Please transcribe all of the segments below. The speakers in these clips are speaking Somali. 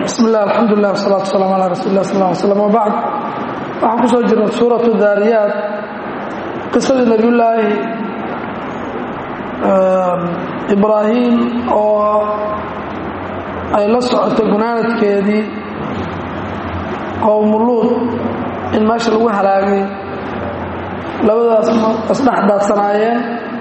bismi illah alxamdulilah wasalatu waslaam ala rasuuli lah sal slam wabacd waxaan ku soo jirnay suuratu daariyaat qisadii nebiyullaahi ibraahim oo ay la socotay gunaanadkeedii qowmuluud in meesha lagu halaagay labadaas isdhex daadsanaayeen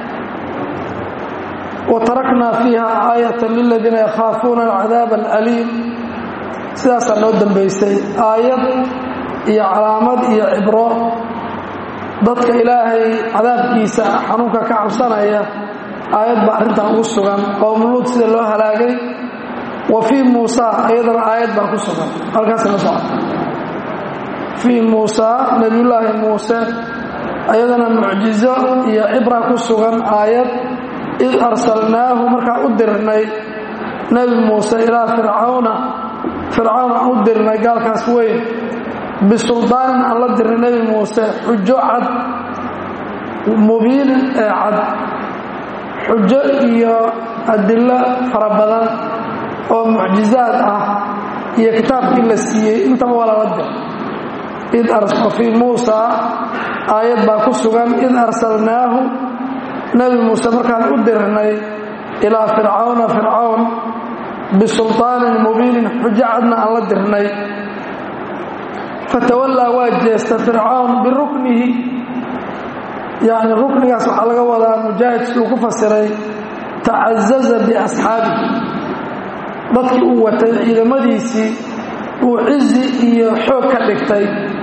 wa taraknaa fiiha aayatan liladiina yakhaafuuna alcadaab alaliim sidaasaa noo dambaysay aayad iyo calaamad iyo cibro dadka ilaahay cadaabkiisa xanuunka ka cabsanaya aayad baa arrintan ugu sugan qowmuluud sida loo halaagay wa fii muusa iyadana aayad baa ku sugan halkaas la socota fii muusa nebiyullaahi muuse ayadana mucjizo iyo cibra ku sugan aayad id arsalnaahu markaan u dirnay nebi muuse ilaa fircawna fircawn aan u dirnay gaalkaas weyn bisuldaanin aan la dirnay nebi muuse xujo cad mubiinin ee cad xujo iyo adillo fara badan oo mucjizaad ah iyo kitaabkii la siiyey intaba waa lala dir id fii muusa aayad baa ku sugan id arsalnaahu nebi muuse markaan u dirnay ilaa fircawna fircawn bisulطaanin mubiinin xujo cadna aan la dirnay fatawallaa waa jeesta fircawn biruknihi yacni ruknigaas waxaa laga wadaa mujaahid siduu ku fasiray tacazaza biasxaabihi dadkii uu watay ciidamadiisii uu cizi iyo xoog ka dhigtay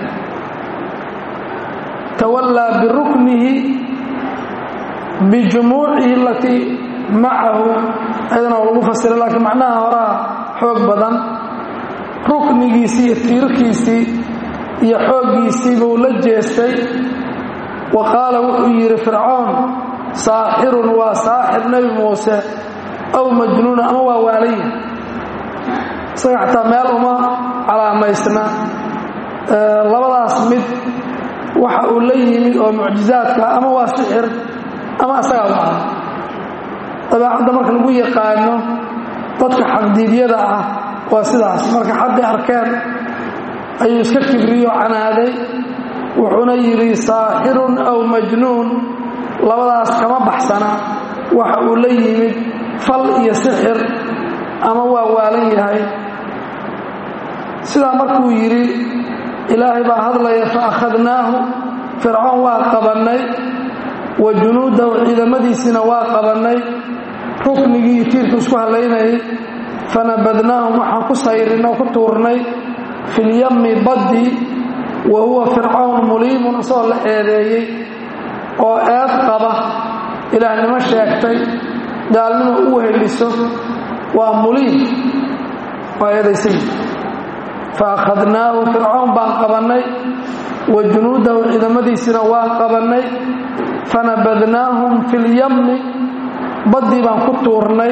tawallaa biruknihi bijumuucihi alatii macahu ayadana lagu fasiray laakiin macnaha horaa xoog badan ruknigiisii iyo tiirkiisii iyo xooggiisii buu la jeestay wa qaala wuxuu yidhi fircoon saaxirun waa saaxir nebi muuse aw majnuun ama waa waalaya isaga xataa meel uma calaamaysna labadaas mid waxa uu la yimid oo mucjizaadka ama waa sixir ama asagaa waa dabeecadda marka lagu yaqaano dadka xaqdiibyada ah waa sidaas marka xaqii arkeen ayuu iska kibriyo canaaday wuxuuna yidhi saaxirun aw majnuun labadaas kama baxsana waxa uu la yimid fal iyo sixir ama waa waalan yahay sidaa markuu yidhi ilaahay baa hadlaya fa akhadnaahu fircoon waa qabannay wa junuudahu ciidamadiisiina waa qabannay ruknigii tiirku isku hallaynayay fanabadnaahum waxaan ku sayrinay oo ku tuurnay filyammi baddi wa huwa fircawn muliimun isagoo la eedeeyey oo eed qaba ilaahnimo sheegtay gaalnimo u weheliso waa muliim waa eedaysay fa akhadnaahu fircoon baan qabannay wa junuudahu ciidamadiisina waa qabannay fanabadnaahum filyammi baddii baan ku tuurnay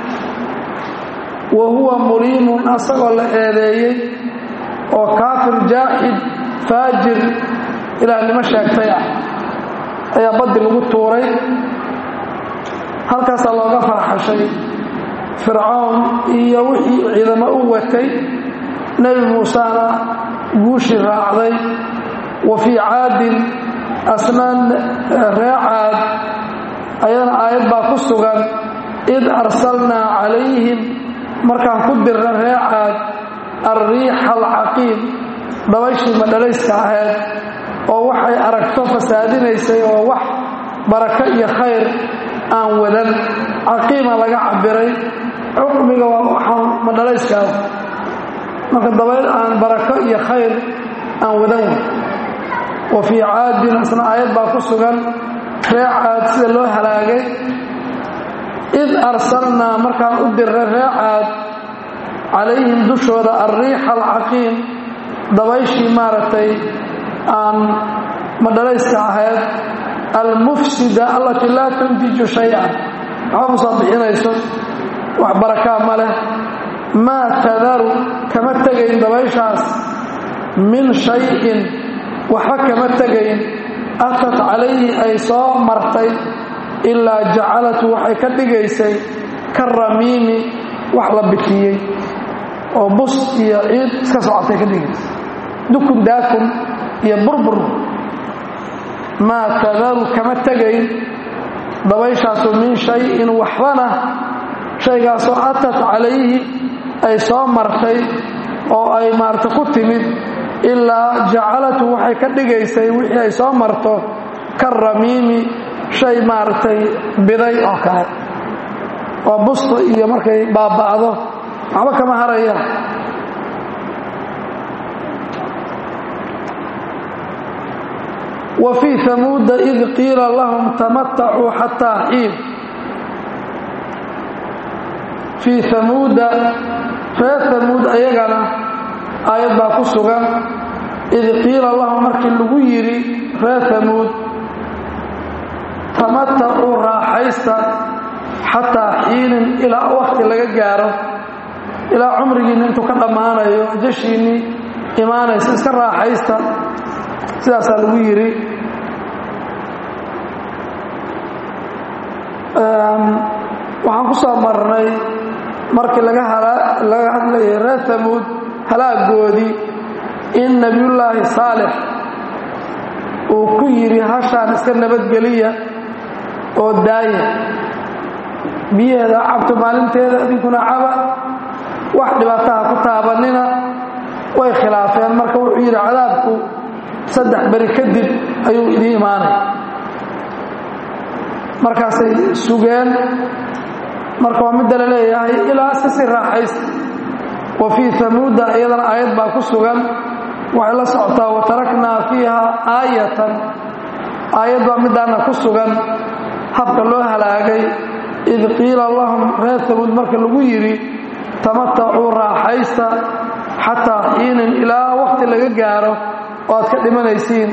wa huwa muliimun asagoo la eedeeyey oo kaafir jaaxid faajir ilaahnimo sheegtay ah ayaa baddi lagu tuuray halkaasaa looga farxashay fircoon iyo wixii ciidamo u watay nebi muusena guushii raacday wa fii caadin asnaan ree caad ayadana aayad baa ku sugan id arsalnaa calayhim markaan ku dirna ree caad alriixa alcaqiim dabayshii madhalayska ahayd oo waxay aragto fasaadinaysay oo wax barako iyo khayr aan wadan caqiima laga cabiray cuqmiga waa waxaan madhalayskaah marka dabayl aan barako iyo khayr aan wadan wa fii caadin isna aayad baa ku sugan ree caad sida loo halaagay id arsalnaa markaan u dirray ree caad calayhim dushooda alriixa alcaqiim dabayshii maaragtay aan madhalayska ahayd almufsida allatii laa tuntiju shay-an waxba ma soo bixinayso wax barakaa ma leh maa tadaru kama tegayn dabayshaas min shayin waxba kama tegayn atat calayhi ay soo martay ilaa jacalatu waxay ka dhigaysay ka ramiimi wax la bikiyey oo bus iyo ciid iska socotay ka dhigaysa dukun daakun iyo burbur maa tadaru kama tegayn dabayshaasu min shay-in waxbana shaygaasoo atat calayhi ay soo martay oo ay maarata ku timid ilaa jacalatu waxay ka dhigaysay wixii ay soo marto ka ramiimi shay maaragtay biday oo kale oo busta iyo markay baaba'do waxba kama harayaan wa fii hamuuda id qiila lahum tamatacuu xataa xiin fii hamuuda reer hamuud ayagana aayad baa ku sugan id qiila lahum markii lagu yidhi reer hamuud tamatacuu raaxaysta xataa xiinin ilaa wakti laga gaaro ilaa cumrigiinna intuu ka dhammaanayo jashiinnii imaanaysa iska raaxaysta sidaasaa lagu yidhi waxaan ku soo marnay markii laga laga hadlayay reer hamuud halaagoodii in nebiyullaahi saalix uu ku yidhi hashaan iska nabadgeliya oo daaya biyaheeda cabto maalinteeda idinkuna caba wax dhibaataha ku taabanina way khilaafeen marka wuxuu yidhi cadaabku saddex beri kadib ayuu idiin imaanay markaasay sugeen marka waa midda la leeyahay ilaa iska sii raaxaysta wa fii hamuuda iyadana aayad baa ku sugan waxay la socotaa wa taraknaa fiiha aayatan aayad baa middaana ku sugan habka loo halaagay id qiila lahum reer hamuud marka lagu yidhi tamatacuu raaxaysta xataa xiinin ilaa wakti laga gaaro oo aad ka dhimanaysiin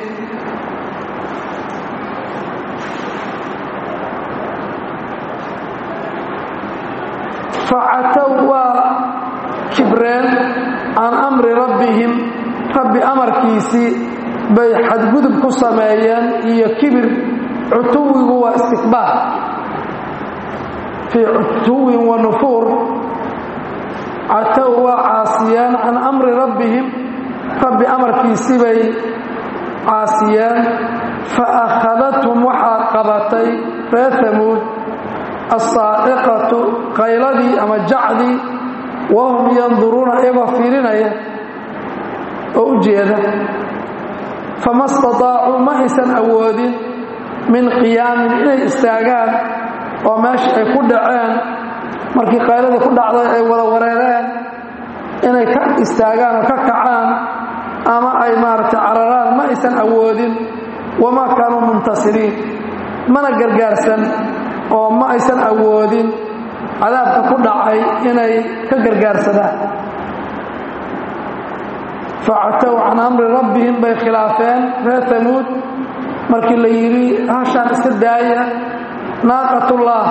facatow waa kibreen can amri rabbihim rabbi amarkiisii bay xadgudub ku sameeyeen iyo kibir cutuwigu waa istikbaar fii cutuwin wa nufuur catow waa caasiyeen can amri rabbihim rabbi amarkiisii bay caasiyeen fa akhadathum waxaa qabatay reer hamuud assaa'iqatu qayladii ama jacdii wahum yanduruuna iyagoo fiirinaya oo u jeeda fama stadaacuu ma aysan awoodin min qiyaamin inay istaagaan oo meesha ay ku dhaceen markii qayladii ku dhacday ay wada wareereen inay ka istaagaan oo ka kacaan ama ay maaragtay cararaan ma aysan awoodin wamaa kaanuu muntasiriin mana gargaarsan oo ma aysan awoodin cadaabka ku dhacay inay ka gargaarsadaan facatow can amri rabbihim bay khilaafeen reer hamuud markii la yidhi hashaan iska daaya naaqatullah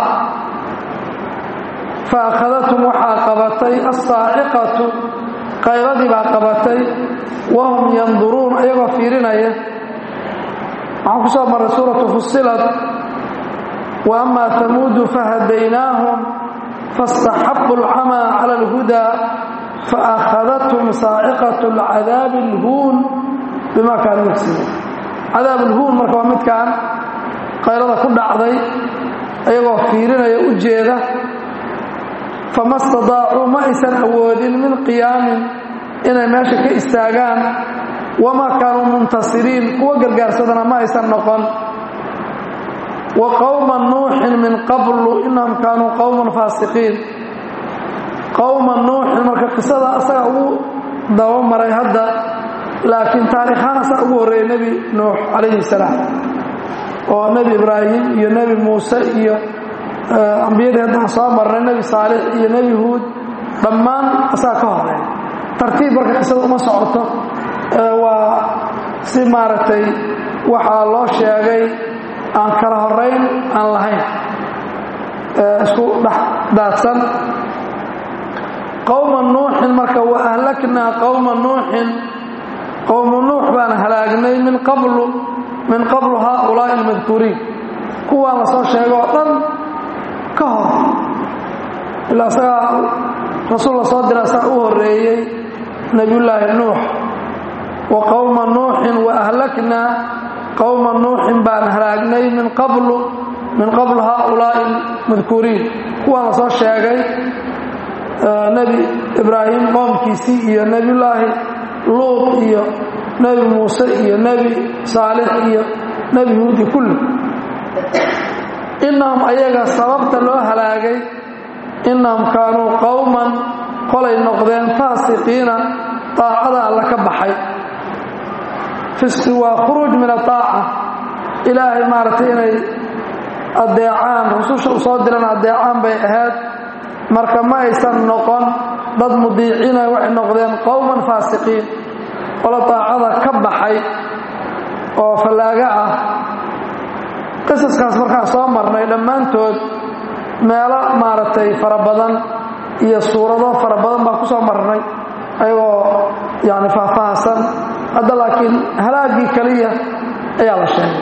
fa akhadathum waxaa qabatay assaaciqatu qayladii baa qabatay wahum yanduruun ayagoo fiirinaya waxaan ku soo marray suuratu fusilad wa ama hamuudu fahadaynaahum faاstaxabu اlcamaa cala اlhudaa faأkhadathum saaciqaة اlcadaabi اlhuun bima kaanuu yagsibuun cadaab اlhuun marka waa midkaan qaylada ku dhacday ayagoo fiirinaya u jeeda fama stadaacuu ma aysan awoodin min qiyaamin inay meesha ka istaagaan wamaa kaanuu muntasiriin kuwa gargaarsadana ma aysan noqon wa qowma nuuxin min qablu inahum kaanuu qowman faasiqiin qowma nuuxin marka qisada asaga ugu dabamaray hadda laakiin taariikhaan asaga ugu horreeyay nebi nuux calayhi salaam oo nebi ibraahim iyo nebi muuse iyo ambiyadii haddaan soo marnay nebi saalix iyo nebi huud dhammaan asaga ka horeey tartiib marka qisada uma socoto waa si maaragtay waxaa loo sheegay aan kala horayn aan lahayn isku dhex daadsan qowma nuuxin marka wa ahlaknaa qowma nuuxin qowmu nuux baan halaagnay min qablu min qablu haaulaa'i almadkuuriin kuwaan la soo sheego oo dhan ka hor ilaa isagaa rasuul la soo dira saa u horreeyey nebiyullaahi nuux wa qowma nuuxin wa ahlaknaa qowma nuuxin baan halaagnay min qablu min qabl haaulaa'i madkuuriin kuwaan la soo sheegay nebi ibraahim qoomkiisii iyo nebiyullaahi luud iyo nebi muuse iyo nebi saalix iyo nebi huudi kulli innahum ayaga sababta loo halaagay innahum kaanuu qowman qolay noqdeen faasiqiina daacada alla ka baxay fisqi waa khuruuj min adaaca ilaahay maaragtay inay addeecaan rususha u soo diran addeecaan bay ahayd marka ma aysan noqon dad mudiiciina waxay noqdeen qowman faasiqiin qolo daacada ka baxay oo fallaaga ah qisaskaas markaan soo marnay dhammaantood meelo maaragtay fara badan iyo suurado fara badan baan ku soo marnay ayagoo yani faahfaahsan hadda laakiin halaaggii keliya ayaa la sheegay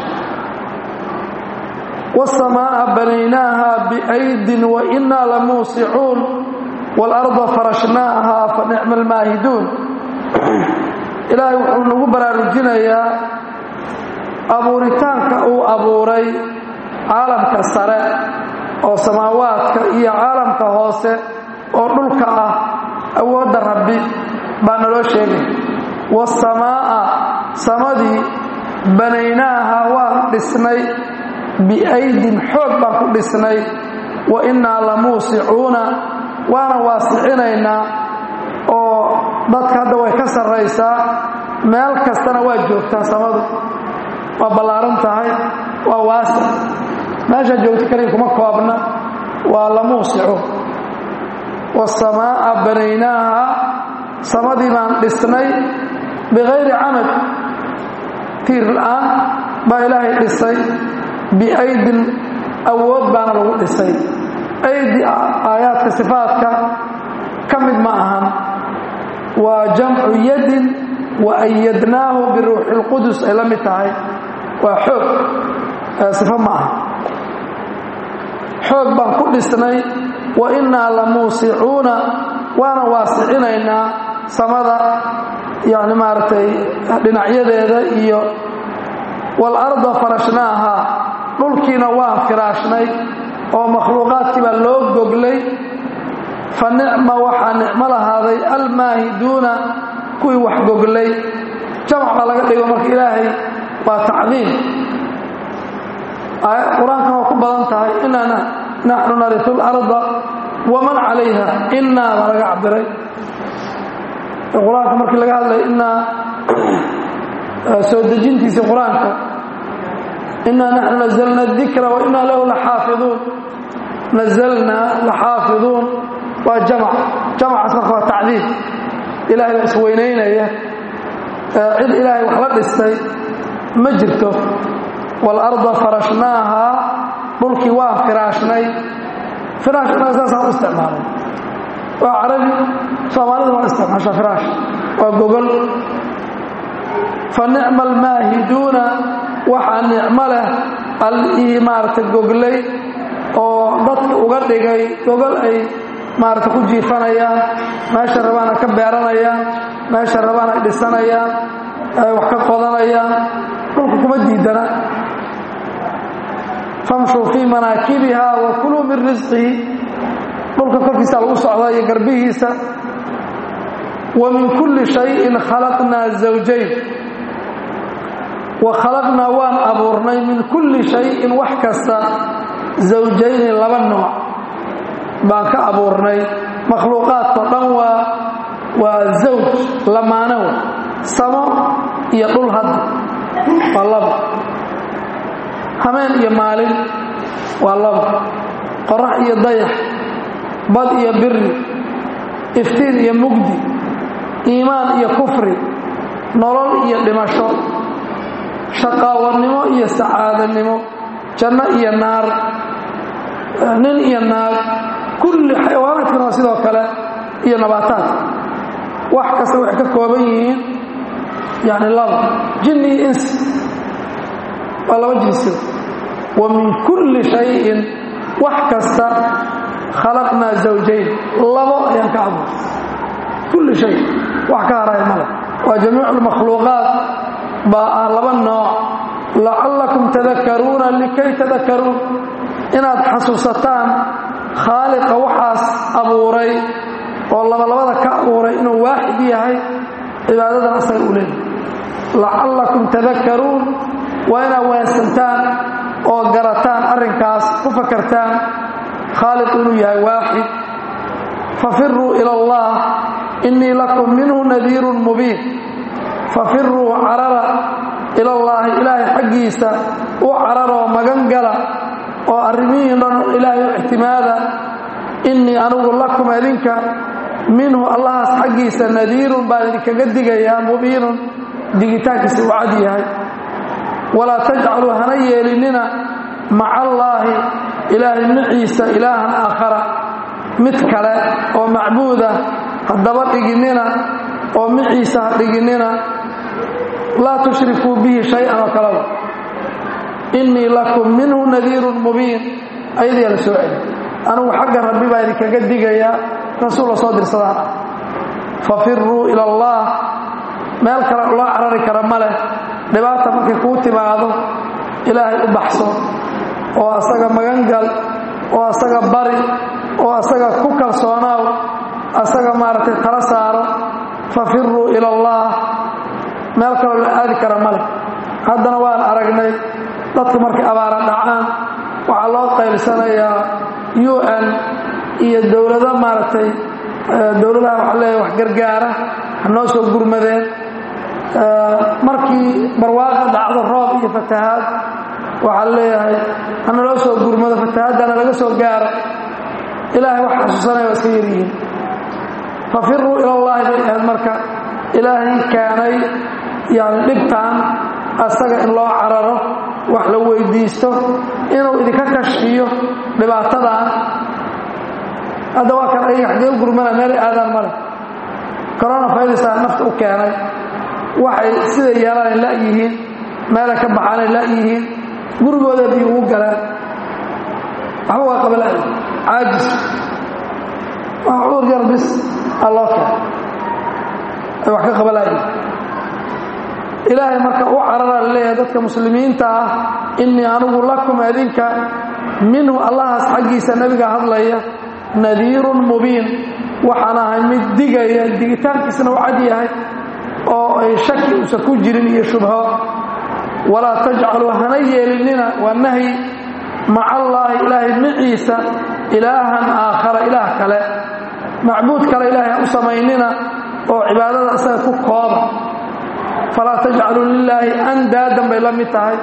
والسماء بنيناها بأيد وإنا لموسعون والأرض فرشناها فنعم الماهدون إلهي وحuu nagu baraarujinayaa abuuritaanka uu abuuray caalamka sare oo samaawaadka iyo caalamka hoose oo dhulka ah awoodda rabbi baa naloo sheegay wasamaa'a samadii banaynaaha waan dhisnay biaydin xoog baan ku dhisnay wa innaa la muusicuuna waana waasicinaynaa oo dadka hadda way ka sarraysaa meel kastana waa joogtaa samadu waa ballaaran tahay waa waasic meeshaa joogto kaliya kuma koobna waa la muusico wasamaa'a banaynaaha samadii baan dhisnay bikayri camad tiir la'aan baa ilaahay dhisay biaydin awood baana lagu dhisay aydi aayaadka sifaadka ka mid ma ahan waa jamcu yadin wa ayadnaahu biruuxi اlqudus ay la mid tahay waa xoog sifo ma aha xoog baan ku dhisnay wa innaa la muusicuuna waana waasicinaynaa samada yani maaragtay dhinacyadeeda iyo waalarda farashnaaha dhulkiina waan firaashnay oo makhluuqaadkii baa loo goglay fa nicma waxaa nicmo lahaaday almaahiduuna kuwii wax goglay jamac baa laga dhigo marka ilaahay waa tacdiim qur-aankan waa ku badan tahay inana naxnu nariu larda waman calayha inaa baa laga cabiray qur-aanka markii laga hadlay inaa soo dejintiisii qur-aanka inaa naxnu nazalna dikra wa inaa lahu laxaafiduun nazalnaa laxaafiduun waa jamac jamacaas marka waa tacdiim ilahay baa isweynaynaya cid ilaahay wax la dhistay ma jirto waalarda farashnaaha dhulkii waan firaashnay firaashna saasaan u isticmaalay waa carabi soomaalida waa isticmaashaa firaash waa gogol fa nicma almaahiduuna waxaa nicmo leh allihii maaragtay goglay oo dadka uga dhigay gogol ay maaragta ku jiifanayaan meesha rabaana ka beeranayaan meesha rabaan ay dhisanayaan ay wax ka qodanayaan dhulka kuma diidana famshuu fii manaakibiha wa kuluu min risqihi dhulka korkiisa lagu socdaa iyo garbihiisa wa min kulli shayin khalaqnaa zawjayn wa khalaqnaa waan abuurnay min kulli shayin wax kasta zawjayni laba nooc baan ka abuurnay makhluuqaadkao dhan waa waa zawj lamaanow samo iyo dhul hadda waa laba hameen iyo maalin waa laba qorax iyo dayax bad iyo biri iftiin iyo mugdi iimaan iyo kufri nolol iyo dhimasho shaqaawanimo iyo sacaadanimo janno iyo naar nin iyo naag kulli xayawaanaadkana waa sidoo kale iyo nabaataadka wax kasta waxay ka kooban yihiin yani laba jinni iyo ins waa laba jinsiba wa min kulli shayin wax kasta khalaqnaa zawjayn labo ayaan ka abuuray kulli shay wax ka haraya male waa jamiicu lmakhluuqaat baa ah laba nooc lacallakum tadakaruuna likay tadakaruun inaad xasuusataan khaaliqa waxaas abuuray oo labalabada ka abuuray inuu waaxid yahay cibaadadan asaga u leeyahy lacallakum tadakaruun waa inaad waansantaan oo garataan arrinkaas ku fakartaan khaaliqu inuu yahay waaxid fafiruu ila allah innii lakum minhu nadiirun mubiin fafiruu carara ilallaahi ilaahay xaggiisa u cararoo magan gala oo arrimihiin dhan ilaahay u ictimaada innii anigu lakum idinka minhu allahaas xaggiisa nadiirun baan idinkaga digayaa mubiinun digitaankiisa uu cad yahay walaa tajcaluu hana yeelinina maca allaahi ilaahay maciisa ilaahan aakhara mid kale oo macbuuda haddaba dhiginnina oo maciisa ha dhiginnina laa tushrikuu bihi shay-an oo kaleba innii lakum minhu nadiirun mubiin ayadiyaa la soo celi anigu xagga rabbi baa idinkaga digayaa rasuul la soo dirsadaan ah fafiruu ila allah meel kale loo carari kara ma leh dhibaata markay kuu timaado ilaahay u baxso oo asaga magangal oo asaga bari oo asaga ku kalsoonaaw asaga maaragtay tala saaro fafiruu ila allah meel kaloo la aadi kara ma leh haddana waan aragnay dadku markay abaara dhacaan waxaa loo qaylsanayaa u n iyo dowlado maaragtay dowladaha waxa leeya wax gargaara ha noo soo gurmadeen markii barwaaqa dhacdo roob iyo fatahaad waxaa leeyahay hana loo soo gurmado fatahaadana laga soo gaaro ilaahay wax xasuusanaya waa iska yaryihiin fafiruu ilallaahi bay ahayd marka ilaahay keenay yani dhibtaan asaga in loo cararo wax la weydiisto inuu idinka kashfiyo dhibaatadan hadda waa kan ayaga xaggee u gurmana meelay aadaan male coronavirusaa nafta u keenay waxay siday yeelanay la'yihiin meelay ka baxaanay la'yihiin gurigooda biyo ugu galaan waxba waa qabala'yi caajis waa cudur yar bis aa loo keenay ay wax ka qabala'yi ilaahay marka u carara leeyahay dadka muslimiinta ah innii anigu lakum adinka minhu allahaas xaggiisa nebiga hadlaya nadiirun mubiin waxaan ahay mid digaya digitaankiisna u cad yahay oo ay shaki uusan ku jirin iyo shubho walaa tajcaluu hana yeelinina waa nahyi maca allaahi ilaahay maciisa ilaahan aakhara ilaah kale macbuud kale ilaahay ha u samaynina oo cibaadada isaga ku kooba falaa tajcaluu lilaahi andaadan bay la mid tahay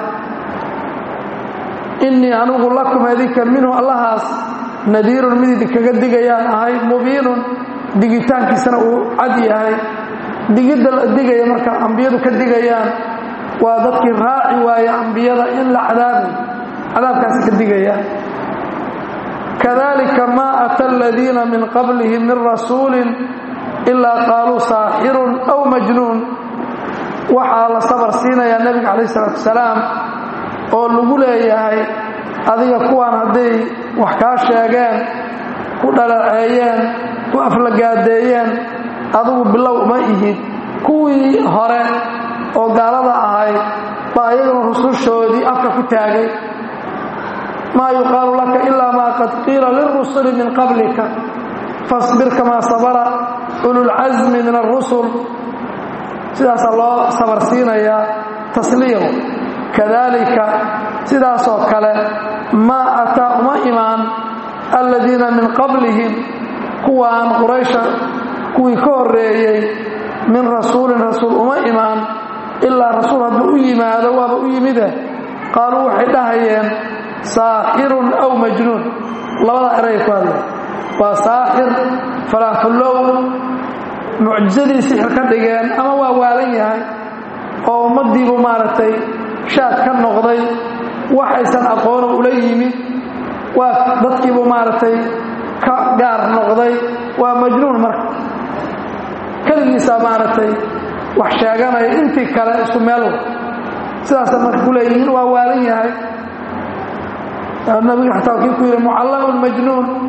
innii anigu lakum adinka minhu allahaas nadiirun mid idinkaga digayaan ahay mubiinun digitaankiisana uu cad yahay digidda la digaya marka ambiyadu ka digayaan waa dadkii raaci waaya ambiyada in la cadaabayo cadaabkaasi ka digayaan kadalika maa ata aladiina min qablihim min rasuulin ilaa qaaluu saaxirun aw majnuun waxaa la sabar siinayaa nebiga calayh isalaatu wasalaam oo lagu leeyahay adiga kuwaan hadday wax kaa sheegeen ku dhalaceeyeen ku aflagaadeeyeen adigu bilow uma ihid kuwii hore oo gaalada ahayd baa iyaguna rusushoodii afka ku taagay maa yuqaalu laka ilaa maa qad qiila lilrusuli min qablika fasbir kamaa sabara ululcasmi min alrusul sidaasaa loo sabar siinayaa tasliimu kadalika sidaasoo kale maa ataa uma imaan aladiina min qablihim kuwaan quraysha kuwii ka horreeyey min rasuulin rasuul uma imaan ilaa rasuul hadduu u yimaado waaba u yimide qaaluu waxay dhahayeen saaxirun aw majnuun labada eray ku hadlay waa saaxir falaaxullow mucjisadii sixir ka dhigeen ama waa waalan yahay oo ummaddiibu maaragtay shaad ka noqday waxaysan aqoono ula yimid waa dadkiibu maaragtay ka gaar noqday waa majnuun marka keligiisaa maaragtay wax sheeganaya intii kale isku meelwa sidaasa marka ku leeyihiin waa waalan yahay nabiga xataa kii ku yidhi mucallamun majnuun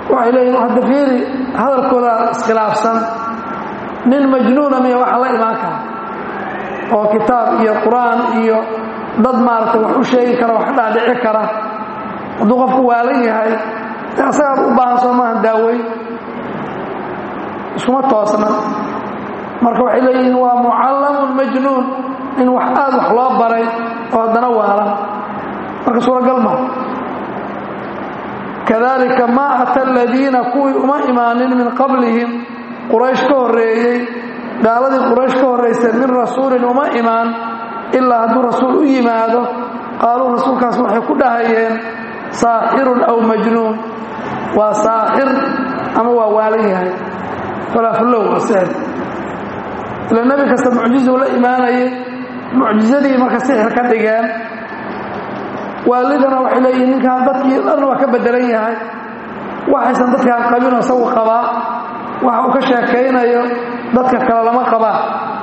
waxay leeyihin hadda fiiri hadalkooda iskhilaafsan nin majnuuna miya waxa la imaan kara oo kitaab iyo qur-aan iyo dad maaragtay wax u sheegi kara wax ka dhaadhici kara hadduu qofku waalan yahay de asagaad u baahan soo maaha daaweyn iskuma toosna marka waxay leeyihiin waa mucallamun majnuun in wax aad wax loo baray oo haddana waalan marka suuragal ma kadalika maa ata aladiina kuwii uma imaanin min qablihim quraysh ka horreeyey gaaladii quraysh ka horraysay min rasuulin uma imaan ilaa hadduu rasuul u yimaado qaaluu rasuulkaas waxay ku dhahayeen saaxirun aw majnuun waa saaxir ama waa waalan yahay falaafulow waa sixir ila nebi kasta mucjizuu la imaanayay mucjizadii marka sixir ka dhigeen waalidana waxay leeyihin ninkaan dadkii dhan waa ka bedelan yahay waxaysan dadkaan qabinoo isagu qabaa waxa uu ka sheekaynayo dadka kale lama qabaa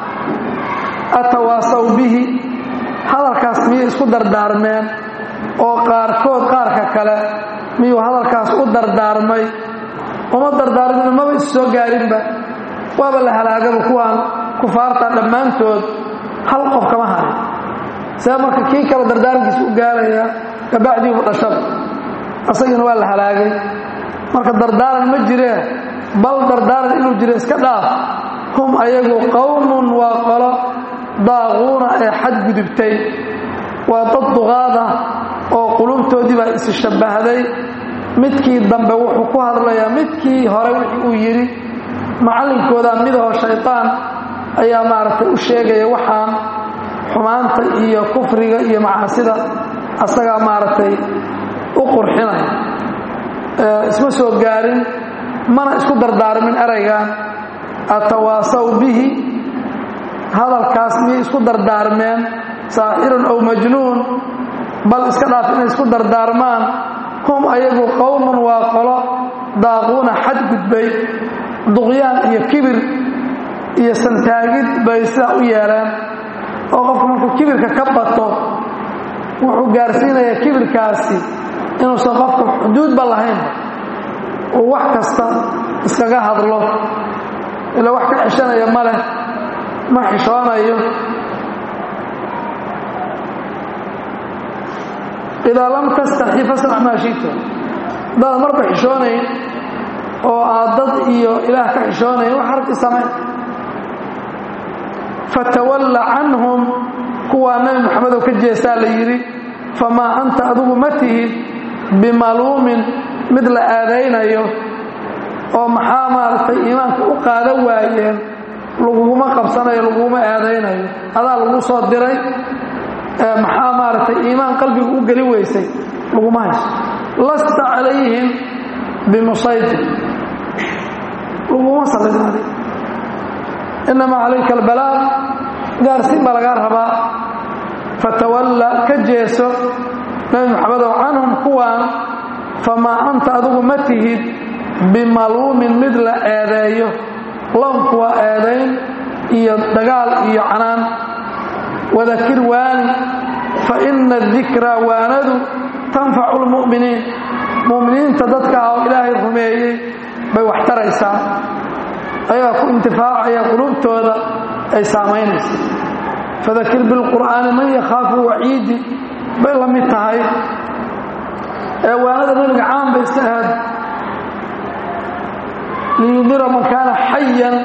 atawaasaw bihi hadalkaas miyay isku dardaarmeen oo qaarkood qaarka kale miyuu hadalkaas u dardaarmay uma dardaarmin maba is soo gaarinba waaba la halaagaba kuwaan kufaarta dhammaantood hal qof kama harin see marka kii kale dardaarankiisa u gaaraya kabacdiibu dhashada asagiina waa la halaagay marka dardaaran ma jireen bal dardaaran inuu jiro iska dhaaf hum ayagu qowmun waa qolo daaquuna ee xadgudubtay waa dad duqaada oo qulubtoodii baa isi shabbahday midkii dambe wuxuu ku hadlayaa midkii hore wixii uu yidhi macallinkooda midahoo shaytaan ayaa maaragtay u sheegaya waxaan xumaanta iyo kufriga iyo macaasida asagaa maaragtay u qurxinaya isma soo gaarin mana isku dardaarmin eraygan atawaasaw bihi hadalkaas miyay isku dardaarmeen saaxirun aw majnuun bal iska dhaaf inay isku dardaarmaan hum ayagu qowmun waa qolo daaquuna xadgudbay duqyaan iyo kibir iyo santaagid bay sidaa u yeeleen oo qofku markuu kibirka ka bato wuxuu gaarsiinayaa kibirkaasi inuusan qofku xuduudba lahayn uu wax kasta iskaga hadlo ilaa wax ka xishanaya ma leh ma xishoonayo idaa lam tastaxi fasnac maa shita hadaad marba xishoonayn oo aad dad iyo ilaah ka xishoonayn wax harki samayn fatawalla canhum kuwaa nabi moxamedow ka jeestaa la yidhi famaa anta adigu ma tihid bimaluumin mid la aadaynayo oo maxaa maaragtay iimaanka u qaadan waayeen laguguma qabsanayo laguguma aadaynayo adaa lagu soo diray maxaa maaragtay iimaan qalbiga u geli weysay laguma hayso lasta calayhim bimusaytir laguma sallidaadi inamaa calayka albalaaq gaarsiin baa lagaa rabaa fatawalla ka jeeso nabi maxamedow canhum kuwaan famaa anta adigu ma tihid bimaluumin mid la eedeeyo loonku waa eedayn iyo dagaal iyo canaan wadakir waani fa ina adikraa waanadu tanfacu lmu'miniin mu'miniinta dadka ah oo ilaahay rumeeyey bay wax taraysaa ayagaa ku intifaacaya qulubtooda ay saamaynaysa fadakir bilqur'aani man yakhaafu waciidi bay la mid tahay ee waanada nebiga caan bay iska ahaad liyudira man kaana xayan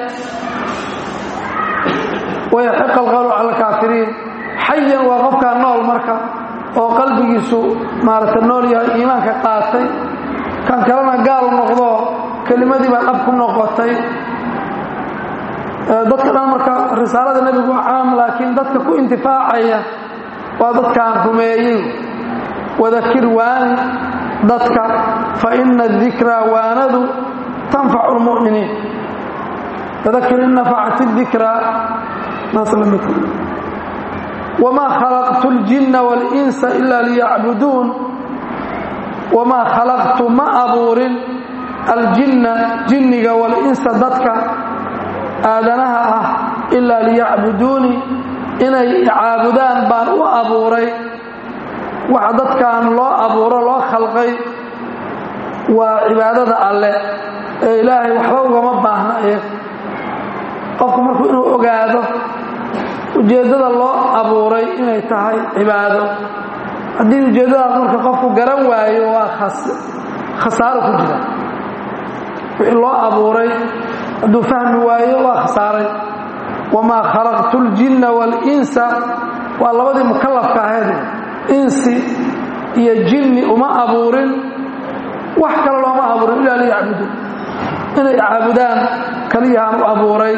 wayaxiqa alqawlu cala alkaafiriin xayan waa qofkaa nool marka oo qalbigiisu maaragta nool yahay iimaanka qaatay kan kalena gaal noqdo kelimadii baa dhab ku noqotay dadka dhan marka risaalada nebigu waa caam laakiin dadka ku intifaacaya waa dadkaan rumeeyey wadakir waani dadka fa ina adikraa waanadu tanfacu lmu'miniin fadakir in nafacati dikraa wamaa khalaqtu اljinna wاlinsa ila liyacbuduun wamaa khalaqtu ma abuurin aljinna jinniga walinsa dadka aadanaha ah ilaa liyacbuduunii inay caabudaan baan u abuuray waxa dadkan loo abuuro loo khalqay waa cibaadada alle ee ilaahay waxba ugama baahna iyaga qofku markuu inuu ogaado ujeeddada loo abuuray inay tahay cibaado haddii ujeeddadaas marka qofku garan waayo waa khasaaro ku jira wixii loo abuuray hadduu fahmi waayo waa khasaaray wamaa khalaqtu ljinna waalinsa waa labadii mukallafka ahayd insi iyo jinni uma abuurin wax kale looma abuurin ilaa liyacbudu inay caabudaan kaliyahaan u abuuray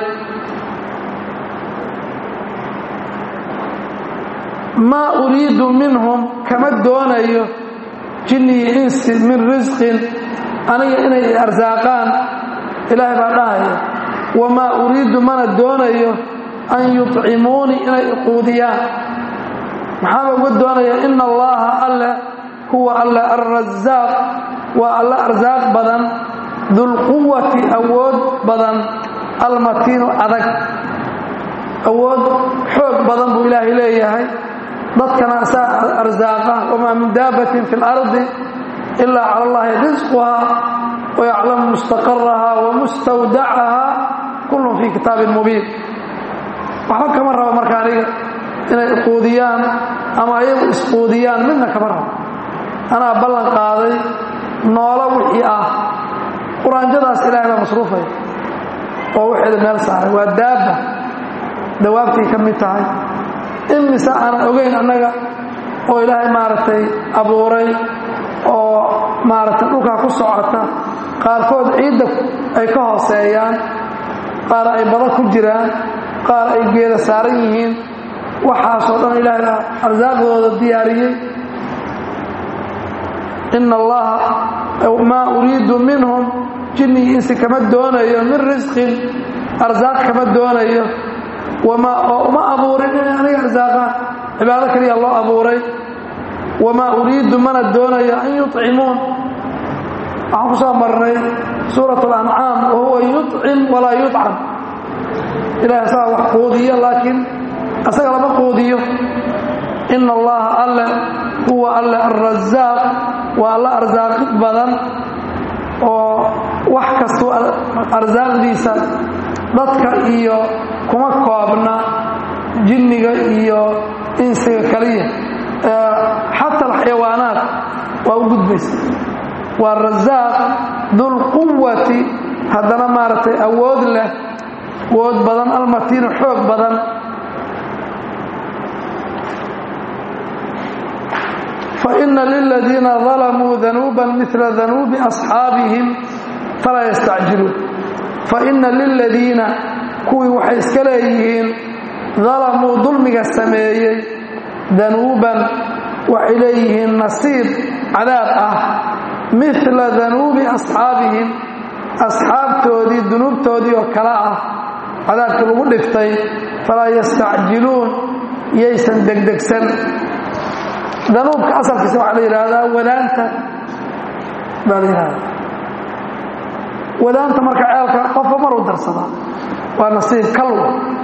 maa uriidu minhum kama doonayo jinni iyo insi min risqin aniga inay arsaaqaan ilaahay baa dhahaya wamaa uriidu mana doonayo an yuطcimuunii inay iquudiyaan maxaaba uga doonaya ina allaha alle huwa alle alrasaaq waa alle arsaaq badan dulquwati awood badan almatiinu adag awood xoog badan buu ilaahay leeyahay dadkana asaa arsaaqa wamaa min daabatin fi اlardi ilaa cala allahi risquhaa wayaclamu mustaqaraha wamustawdacaha kullun fii kitaabin mubiin waxba kama rabo marka aniga inay iquudiyaan ama ayagu isquudiyaan midna kama rabo anaa ballan qaaday noolo wixii ah quraanjadaas ilahay baa masruufaya oo waxeeda meel saaray waa daabba dawaabtay ka mid tahay imise aanan ogeyn annaga oo ilaahay maaragtay abuuray oo maaragtay dhulkaa ku socota qaarkood ciidda ay ka hooseeyaan qaar ay bada ku jiraan qaar ay geeda saaran yihiin waxaasoo dhan ilaahay baa arsaaqdooda diyaariyey ina allaha maa uriidu minhum jinni insi kama doonayo min risqin arsaaq kama doonayo oo uma abuurin inay aniga arsaaqaan cibaado kaliya loo abuuray wamaa uriidu mana doonayo an yuطcimuun waxaan ku soo marnay suurat اlancaam wahuwa yuطcim walaa yuطcam ilahay asaga wax quudiyo laakiin asaga lama quudiyo ina allaha alle huwa alle alrasaaq waa alla arsaaqid badan oo wax kastuu arsaaqdiisa dadka iyo kuma koobna jinniga iyo insiga kaliya xata alxayawaanaat waa u gudbaysa waa rasaaq dulquwati haddana maaragtay awood leh awood badan almatiinu xoog badan faina liladiina dalamuu danuuban mila danuubi asxaabihim falaa yastacjiluun faina liladiina kuwii waxay iska leeyihiin dalamuu dulmiga sameeyey danuuban waxay leeyihiin nasiib cadaab ah mila danuubi asxaabihim asxaabtoodii dunuubtoodii oo kale ah cadaabkii lagu dhiftay falaa yastacjiluun yaysan degdegsan danuubka asalkiisa waxaa la yidhaahdaa wadaanta baa la yidhahdaa wadaanta marka ceelka qofba maruu darsadaa waa nasiib kalwa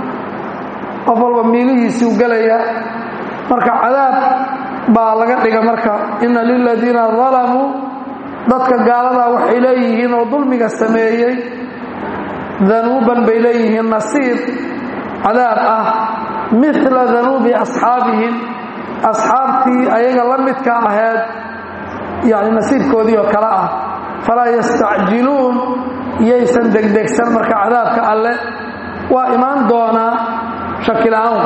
qof walba miilihiisuu gelaya marka cadaab baa laga dhiga marka ina liladiina dalamuu dadka gaaladaa waxay leeyihiin oo dulmiga sameeyey danuuban bay leeyihiin nasiib cadaab ah mila danuubi asxaabihim asxaabtii ayaga la midka ahayd yani nasiibkoodii oo kale ah falaa yastacjiluun yaysan degdegsan marka cadaabka alle waa imaan doonaa shakila-aan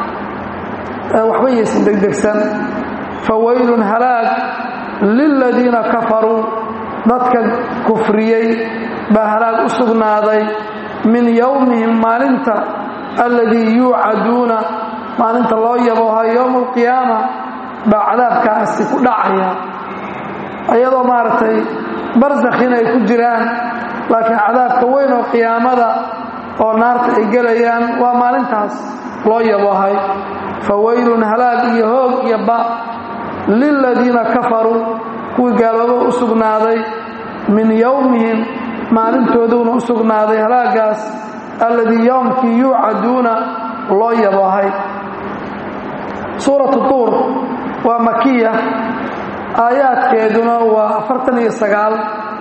waxba yaysan degdegsan fawaylun halaag liladiina kafaruu dadka kufriyey baa halaag u sugnaaday min yowmihim maalinta alladii yuucaduuna maalinta loo yabooha yowma alqiyaama baa cadaabkaasi ku dhacaya iyadoo maaragtay barsakhin ay ku jiraan laakiin cadaabka weyn oo qiyaamada oo naarta ay gelayaan waa maalintaas loo yaboohay fawaylun halaag iyo hoog iyo ba liladiina kafaruu kuwii gaalooba u sugnaaday min yowmihim maalintooduna u sugnaaday halaagaas alladii yowmkii yuucaduuna loo yaboohay suuratu tuur waa makiya aayaadkeeduna waa afartan iyo sagaal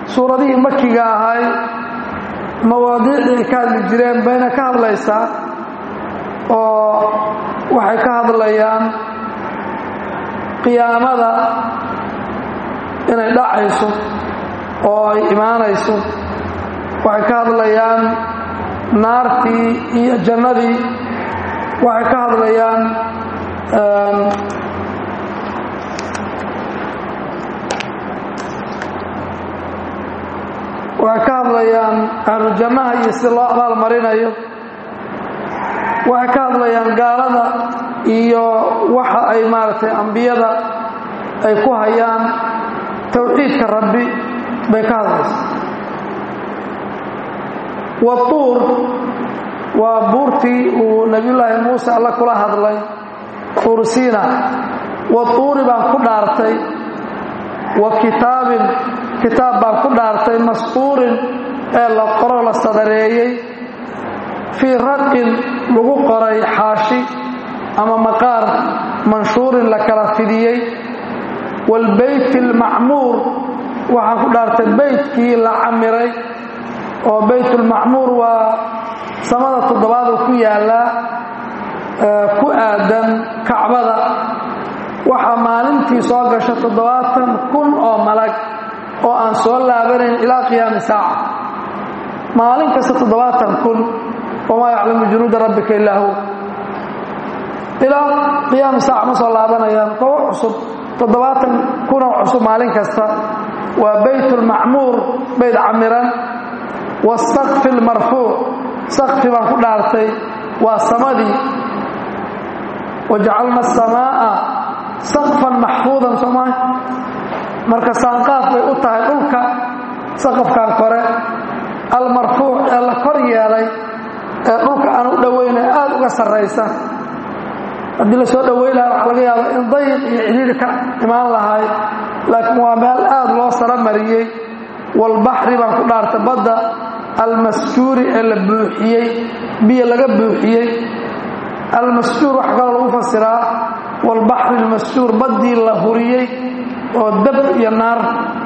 suuradihii makiga ahay mawaadiicdii ay ka hadli jireen bayna ka hadlaysaa oo waxay ka hadlayaan qiyaamada inay dhacayso oo ay imaanayso waxay ka hadlayaan naartii iyo jannadii waxay ka hadlayaan waxay ka hadlayaan ahlu jannaha iyo sida loo abaal marinayo waxay ka hadlayaan gaalada iyo waxa ay maaragtay ambiyada ay ku hayaan towxiidka rabbi bay ka hadlaysa watuur waa buurtii uu nebiyullaahi muuse alla kula hadlay tuursiina watuuri baan ku dhaartay wa kitaabin kitaab baan ku dhaartay masquurin ee la qoro la sadareeyey fii raqin lagu qoray xaashi ama maqaar manshuurin la kala fidiyey waalbeyti almacmuur waxaan ku dhaartay beytkii la camiray oo beytulmacmuur waa samada toddobaadu ku yaallaa ku aadan kacbada waxaa maalintii soo gasha toddobaatan kun oo malag oo aan soo laabanayn ilaa qiyaami saaca maalin kasta toddobaatan kun wamaa yaclamu junuuda rabbika illaa hu ilaa qiyaami saaca ma soo laabanayaan kowo cusub toddobaatan kunoo cusub maalin kasta waa beytulmacmuur bayd camiran wasaqfi lmarfuuc sakfi baan ku dhaartay waa samadii wajacalna asamaa'a saqfan maxfuudan soomaa marka saanqaaf bay u tahay dhulka saqafkan kore almarfuuc ee la kor yeelay ee dhulka aan u dhowayna aada uga sarraysa haddii la soo dhoweyn lahaa waxaa laga yaaba in dayiq iyo cidhiiri ka imaan lahay laakiin waa meel aada loo saro mariyey walbaxri baan ku dhaartay badda almasjuuri ee la buuxiyey biyo laga buuxiyey almasjuur waxa kaloo lagu fasiraa walbaxri almasjuur baddii la huriyey oo dab iyo naar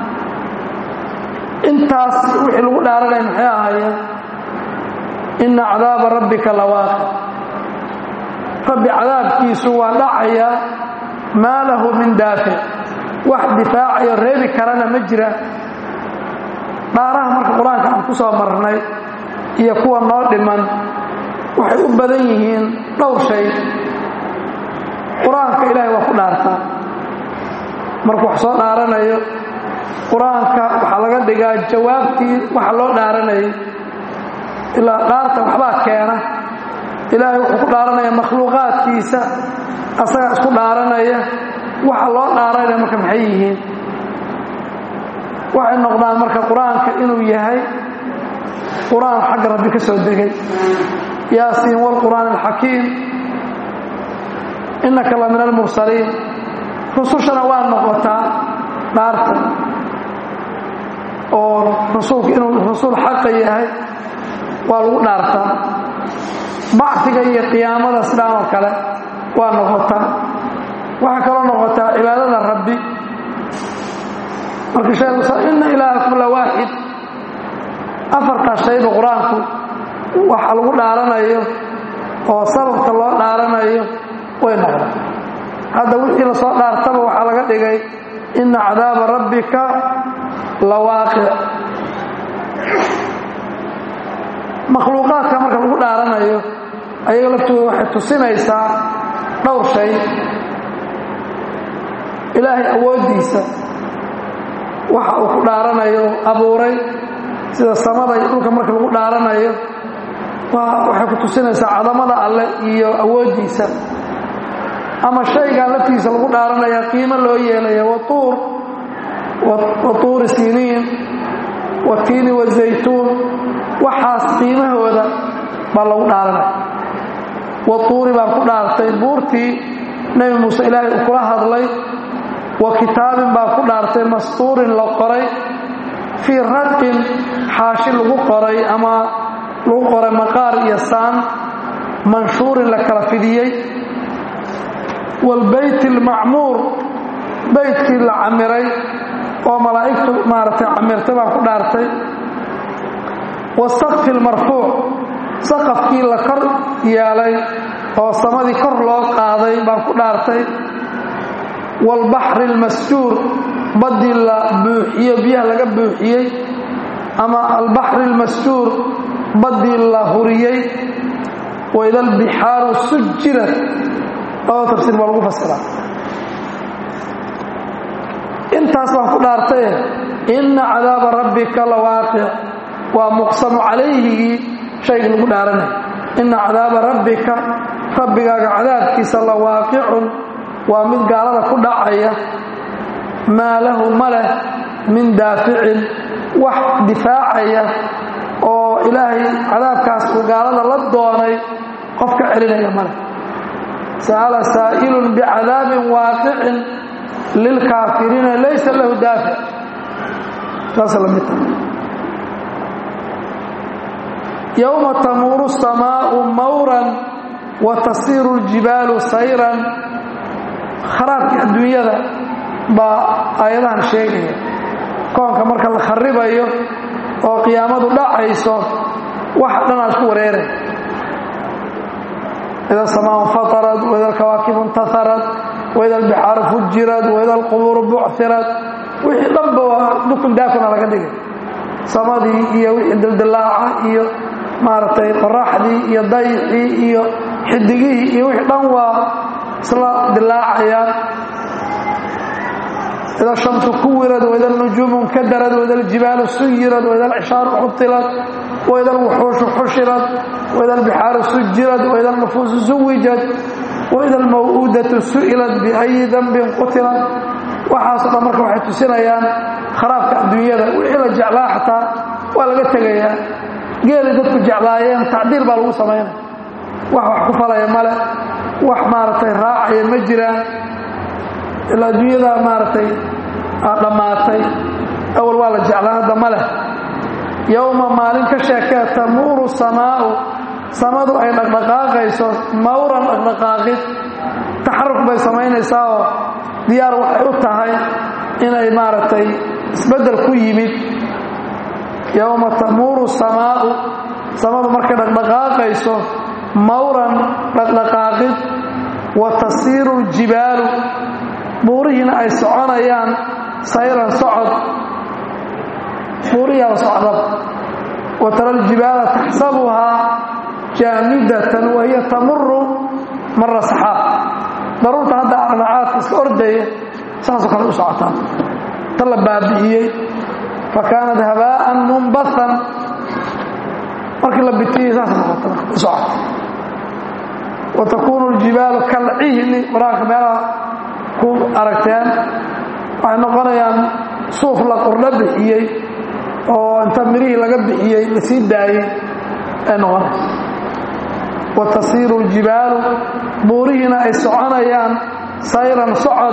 intaas wixii lagu dhaaranaya maxay ahaayeen inna cadaaba rabbika lawaaqi rabbi cadaabkiisu waa dhacaya maa lahu min daafic wax difaacayo reebi karana ma jira dhaaraha marka qur-aanka aan ku soo marnay iyo kuwa noo dhiman waxay u badan yihiin dhowr shay qur-aanka ilaahay waa ku dhaartaa markuu wax soo dhaaranayo qur-aanka waxaa laga dhigaa jawaabtii waxa loo dhaaranayay ilaa dhaarta waxbaa keena ilaahay wuxuu ku dhaaranaya makhluuqaadkiisa asagaa isku dhaaranaya waxa loo dhaaranaya marka maxay yihiin waxay noqdaan marka qur-aanka inuu yahay qur-aan xagga rabbi ka soo degay yaasiin waalqur'aan alxakiim innaka la min almursaliin rusushana waa noqotaa dhaarta oo rasuulku inuu rasuul xaqa yahay waa lagu dhaartaa bacfiga iyo qiyaamada sidaan oo kale waa noqotaa waxaa kaloo noqotaa cibaadada rabbi marka sheegu ina ilaahakum la waaxid afartaas shayba qur-aanku waxa lagu dhaaranayo oo sababka loo dhaaranayo way noqdaan hadda wixii la soo dhaartaba waxaa laga dhigay ina cadaaba rabbika la waaqic makhluuqaadka marka lagu dhaaranayo ayaga laftooda waxay tusinaysaa dhowr shay ilaahay awooddiisa waxa uu ku dhaaranayo abuuray sida samada iyo dhulka marka lagu dhaaranayo waxay ku tusinaysaa cadamada alleh iyo awooddiisa ama shaygan laftiisa lagu dhaaranaya qiimo loo yeelaya watuur watuuri siniin watiini wazaytuun waxaas qiimahooda baa lagu dhaaranaya watuuri baan ku dhaartay buurtii nebi muuse ilaahay uu kula hadlay wa kitaabin baan ku dhaartay mastuurin la qoray fii raqin xaashi lagu qoray ama lagu qoray maqaar iyo saan manshuurin la kala fidiyey waalbeyti almacmuur beytkii la camiray oo malaa'igtu maaragtay camirtay baan ku dhaartay wasaqfi lmarfuuc saqafkii la kor yeelay oo samadii kor loo qaaday baan ku dhaartay waalbaxri almasjuur baddii la buuxiyo biyaha laga buuxiyey ama albaxri almasjuur baddii la huriyey waida albixaaru sujirat oo tafsiir baa lagu fasiraa intaas baan ku dhaartaye inna cadaaba rabbika la waaqic waa muqsamu calayhigii shaygii lagu dhaaranay inna cadaaba rabbika rabbigaaga cadaabkiisa la waaqicun waa mid gaalada ku dhacaya maa lahu ma leh min daaficin wax difaacaya oo ilaahay cadaabkaas uu gaalada la doonay qof ka celinaya ma leh sa'ala saa'ilun bicadaabin waaqicin lilkaafiriina laysa lahu daafic saasa la midta yowma tamuuru الsamaau mawran wa tasiiru اljibaalu sayran kharaabkii adduunyada baa aayadahan sheegaya koonka marka la kharibayo oo qiyaamadu dhacayso wax dhanaa isku wareeray ida asamaa fatarad waida alkawaakibu intaharad waida albixaaru fujirad waida alqubuuru bucirad wixii dhanba waa dukun daakuna laga dhigay samadii iyo wixii dildilaaca iyo maaragtay qoraxdii iyo dayxii iyo xidigihii iyo wixii dhan waa isla dilaacayaan ida shamsu kuwirad waida alnujuumu nkadarad waida aljibaalu suyirad waida alcishaaru xutilad waida alwuxuushu xushirad waida albixaaru sujirad waida alnufuusu suwijad waida almaw'uudatu su'ilat biayi dambin qutilad waxaaso dhan marka waxay tusinayaan kharaabka adduunyada wixii la jeclaa xataa waa laga tegayaa geelay dadku jeclaayeen tacdiil baa lagu samaynaya wax wax ku falaya male wax maaragtay raacaya ma jiraan ilaa adduunyada maaragtay dhammaatay awal waa la jeclaa hadda ma leh yowma maalin ka sheekee tamuuru samaa'u samadu ay dhaqdhaqaaqayso mawran dhaqdhaqaaqid taxaruk bay samaynaysaa oo diyaar waxay u tahay inay maaragtay isbeddel ku yimid yowma tamuuru samaa'u samadu markay dhaqdhaqaaqayso mawran dhaqdhaqaaqid wa tasiiru ljibaalu buurihiina ay soconayaan sayran socod buurihiiaba socdaba wa tara aljibaala taxsabuhaa jaamidatan wa hiya tamuru mara saxaab daruurta hadda arnacaadka iska ordaya saasoo kale u socotaa ta la baabi'iyey fa kaanat habaa'an munbathan markii la bitiyey saas noqota u socota wa takuunu aljibaalu kalcihni qur-aanka meelaha ku aragteen waxay noqonayaan suuf la qurdho bixiyey oo inta mirihii laga bixiyey la sii daayey ay noqonaysa wa tasiiru ljibaalu buurihiina ay soconayaan sayran socod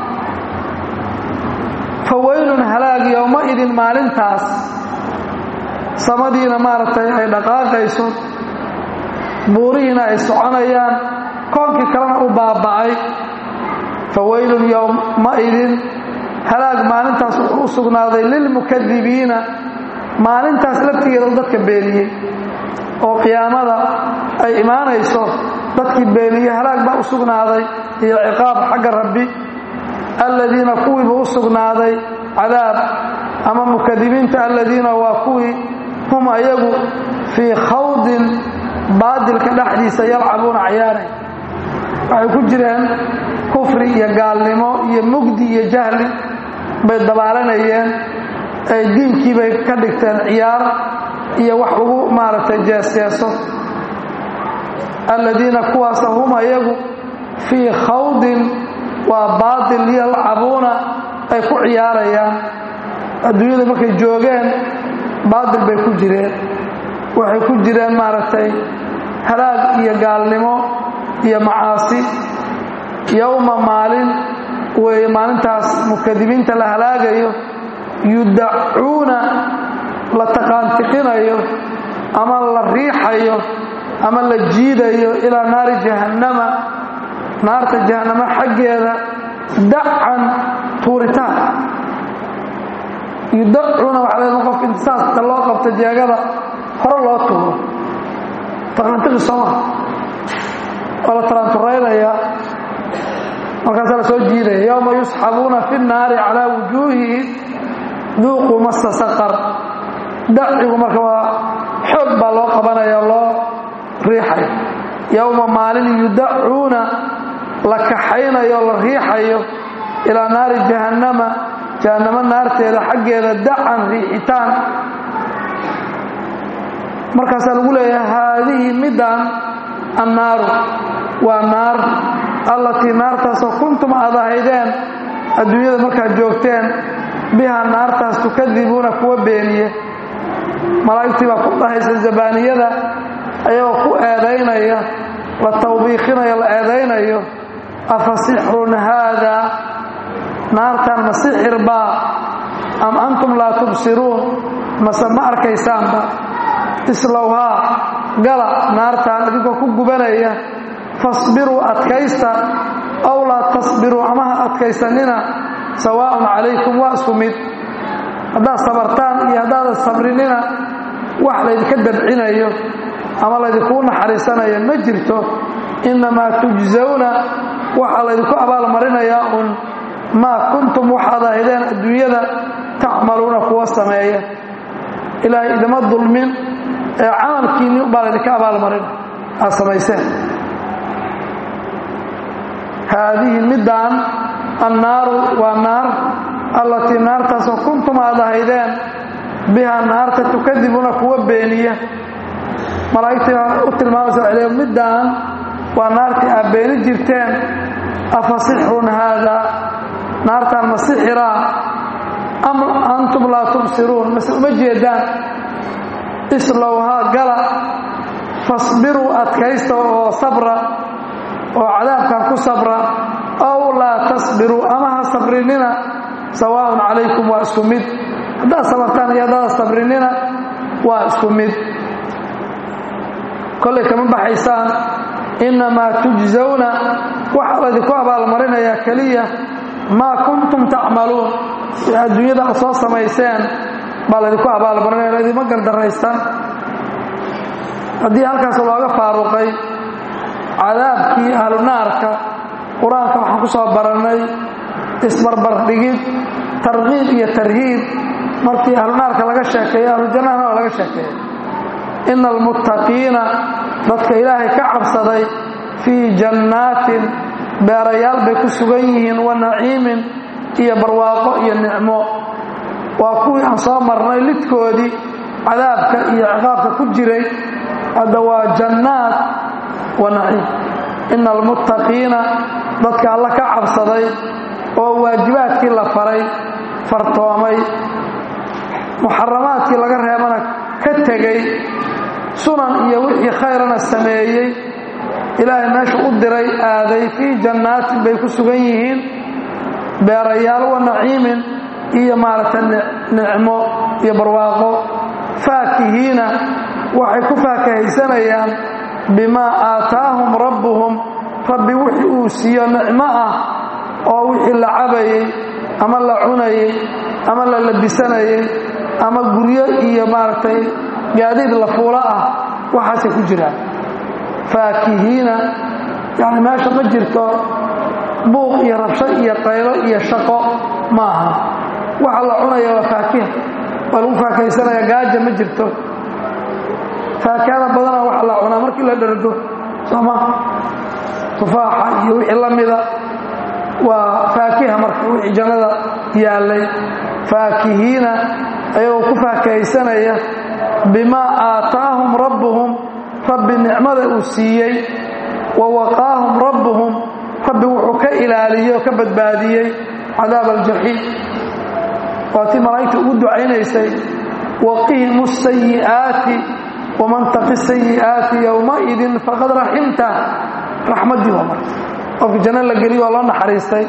fa weylun halaag yowmaidin maalintaas samadiina maaragtay ay dhaqaaqayso buurihiina ay soconayaan koonkii kalena u baaba'ay fa weylun yowmaidin halaag maalintaas wuxuu u sugnaaday lilmukadibiina maalintaas laftigeeda dadka beeniyey oo qiyaamada ay imaanayso dadkii beeniye halaag baa u sugnaaday iyo ciqaab xagga rabbi alladiina kuwiibuu u sugnaaday cadaab ama mukadibiinta alladiina waa kuwii hum ayagu fii khawdin baadilka dhexdiisa yalcabuuna cayaaray waxay ku jireen kufri iyo gaalnimo iyo mugdi iyo jahli bay dabaalanayeen ay diinkii bay ka dhigteen ciyaar iyo wax lagu maaragtay jeesjeeso alladiina kuwaasa hum ayagu fii khawdin waa baatil yalcabuuna ay ku ciyaarayaan adduunyada markay joogeen baatil bay ku jireen waxay ku jireen maaragtay halaag iyo gaalnimo iyo macaasi yowma maalin weeye maalintaas mukadibiinta la halaagayo yudacuuna la taqaantiqinayo ama la riixayo ama la jiidayo ilaa naari jahannama naarta jahannama xaggeeda dacan tuuritaan yudacuuna waxaa leedahay qofka intisaaska loo qabta jeegada hore loo tuuro taqantiqi sooma waa la taraanturaynayaa markaasaa la soo jiidaya yowma yusxabuuna fi nnaari calaa wujuuhihi duuquu masa saqar dacigu marka waa xoog baa loo qabanaya loo riixayo yowma maalin yudacuuna la kaxaynayo la riixayo ilaa naari jahannama jahannamo naarteeda xaggeeda dacan riixitaan markaasaa lagu leeyahay haadihi middan annaaru waa naar allatii naartaasoo kuntum aad ahaydeen adduunyada markaad joogteen bihaa naartaas tukadibuuna kuwa beeniye malaa'igtii baa ku dhahaysa zabaaniyada ayagoo ku eedaynaya la tawbiikhinayo la eedaynayo afa sixrun haadaa naartan ma sixir baa am antum laa tubsiruun mase ma arkaysaanba islowhaa gala naartaan idinkoo ku gubanaya fasbiruu adkaysta aw laa tasbiruu ama ha adkaysanina sawaa'un calaykum waa isku mid haddaad sabartaan iyo haddaadan sabrinina wax laydinka dabcinayo ama laydinkuu naxariisanayo ma jirto innamaa tujsawna waxaa laydinku abaalmarinayaa un maa kuntum waxaad ahaydeen adduunyada tacmaluuna kuwa sameeya ilaahay idima dulmin ee camalkiinni ubaa laydinka abaalmarin aad samayseen haadihi middaan annaaru waa naar allatii naartaasoo kuntum aad ahaydeen bihaa naarta tukadibuna kuwa beeniya malaa'igtii baa u tilmaamaysa waxay leeyiin middaan waa naartii aad beeni jirteen afa sixrun haadaa naartaan ma sixiraa am antum laa tubsiruun mase uma jeedaan islowhaa gala fasbiruu adkaysta oo sabra oo cadaabkan ku sabra aw laa tasbiruu ama ha sabrinina sawaaءun calaykum waa isku mid haddaad sabartaan iyo haddaada sabrinina waa isku mid kollay kama baxaysaan innamaa tujsawna waxaa laydinku abaalmarinayaa keliya maa kuntum tacmaluun si adduunyada aad soo samayseen baa laydinku abaalmarinaya laydima gardaraysan haddii halkaas looga faaruqay cadaabkii ahlu naarka qur-aanka waxaan ku soo barannay isbarbardhigid tarkiib iyo tarhiib markii ahlu naarka laga sheekeeyo ahlu jannahana waa laga sheekeeya ina almuttaqiina dadka ilaahay ka cabsaday fii jannaatin beerayaal bay ku sugan yihiin wa naciimin iyo barwaaqo iyo nicmo waa kuwii aan soo marnay lidkoodii cadaabka iyo ciqaabka ku jiray hadda waa jannaat wa naciim ina almuttaqiina dadka alla ka cabsaday oo waajibaadkii la faray fartoomay muxaramaadkii laga reebana ka tegey sunan iyo wixii khayrana sameeyey ilaahay meesha u diray aaday fii jannaatin bay ku sugan yihiin beerayaal wa naciimin iyo maaragtay nicmo iyo barwaaqo faakihiina waxay ku faakahaysanayaan bimaa aataahum rabbuhum rabbi wixii uu siiyo nicmo ah oo wixii la cabayey ama la cunayey ama la labisanayey ama guryo iyo maaragtay gaadiid la fuulo ah waxaasay ku jiraan faakihiina yani meesha ma jirto buuq iyo rabsho iyo qaylo iyo shaqo ma aha waxa la cunaya waa faakiha waa lagu faakahaysanaya gaaja ma jirto faakihada badana waxa la cunaa markii la dhargo sooma tufaaxa iyo wixii la mida waa faakiha marka wixii jannada yaallay faakihiina ayagoo ku faakahaysanaya bimaa aataahum rabbuhum rabbi nicmada uu siiyey wa waqaahum rabbuhum rabbi wuxuu ka ilaaliyey oo ka badbaadiyey cadaab aljaxiim waa tii malaa'igta ugu ducaynaysay waqihim asayi'aati waman taqi sayi'aati yowmaidin faqad raximta raxmaddii waa marka qofka janno la geliyo waa loo naxariistay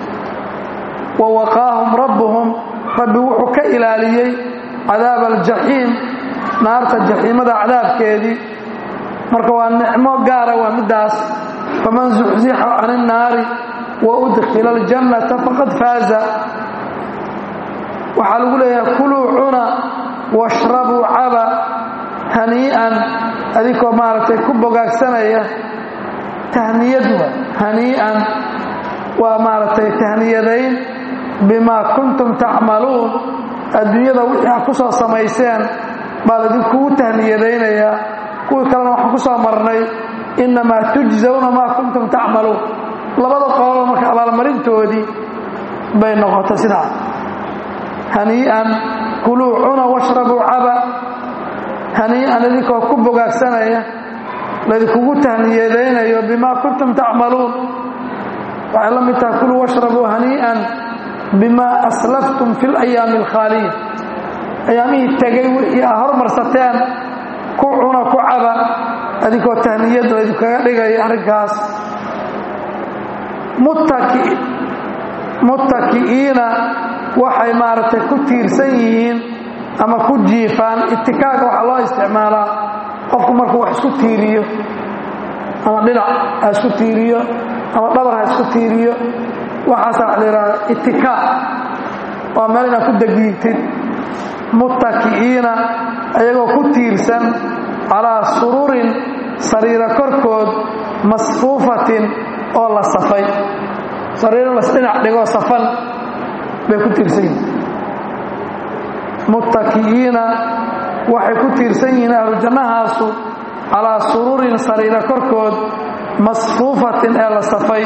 wa waqaahum rabbuhum rabbi wuxuu ka ilaaliyey cadaab aljaxiim naarta jaxiimada cadaabkeedii marka waa nicmo gaara waa middaas faman zuxzixa can innaari wa udkhila aljannata faqad faaza waxaa lagu leeyahay kuluu cuna washrabuu caba hanii'an adinkoo maaragtay ku bogaagsanaya tahniyadu hanii'an waa maaragtay tahniyadayn bimaa kuntum tacmaluun adduunyada wixii aad ku soo samayseen baa laidinkugu tahniyadaynayaa kuwii kalena waxaan ku soo marnay innamaa tujzawna maa kuntum tacmaluun labada qoloba marka abaalmarintoodii bay noqotay sidaa hanii'an kuluu cuna washrabuu caba hanii'an idinkoo ku bogaagsanaya laydinkugu tahniyadaynayo bimaa kuntum tacmaluun waxay la mid tahay kuluu washrabuu hanii'an bimaa aslaftum fi layaami alkhaaliya ayaamihii tegay wixii aa hormarsateen ku cuna ku caba adinkoo tahniyad laydinkaga dhigaya arrinkaas muttaki'iina waxay maaragtay ku tiirsan yihiin ama ku jiifaan itikaaga waxaa loo isticmaalaa qofku markuu wax isku tiiriyo ama dhinac ha isku tiiriyo ama dhabar ha isku tiiriyo waxaasa waxa la yidhahda itikaa waa meel inaad ku degiigtid muttaki'iina ayagoo ku tiirsan calaa sururin sariiro korkood masfuufatin oo la safay sariiro lasdhinac dhigoo safan bay ku tiirsan yihiin muttaki'iina waxay ku tiirsan yihiin ahlu jannahaasu calaa sururin sariiro korkood masfuufatin ee la safay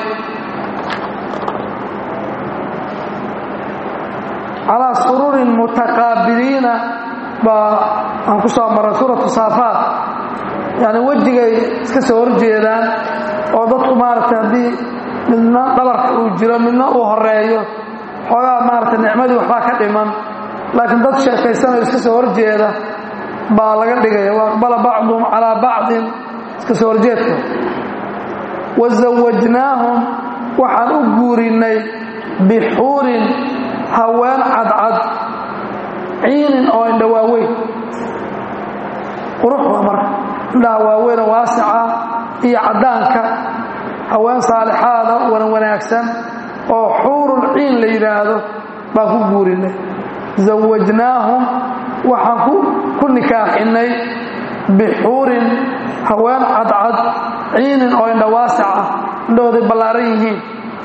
calaa sururin mutaqaabiliina baa aan ku soo marray suuratu saafaat yacni wejigay iska soo horjeedaan oo dadku maaragtay haddii midna dhabarka uu jiro midna uu horeeyo xoogaa maaragtay nicmadii waxbaa ka dhiman laakiin dad sheekaysanayo iska soo horjeeda baa laga dhigaya wa aqbala bacduhum calaa bacdin iska soo horjeedka wa zawajnaahum waxaan u guurinnay bixuurin haween cadcad ciinin oo indha waaweyn qurux waa marka indhaha waaweynoo waasica iyo caddaanka haween saalixaada wana wanaagsan oo xuurul ciin la yidhaahdo baan ku guurinnay zawajnaahum waxaan ku nikaaxinnay bixuurin haween cadcad ciinin oo indha waasic ah indhahooday ballaaran yihiin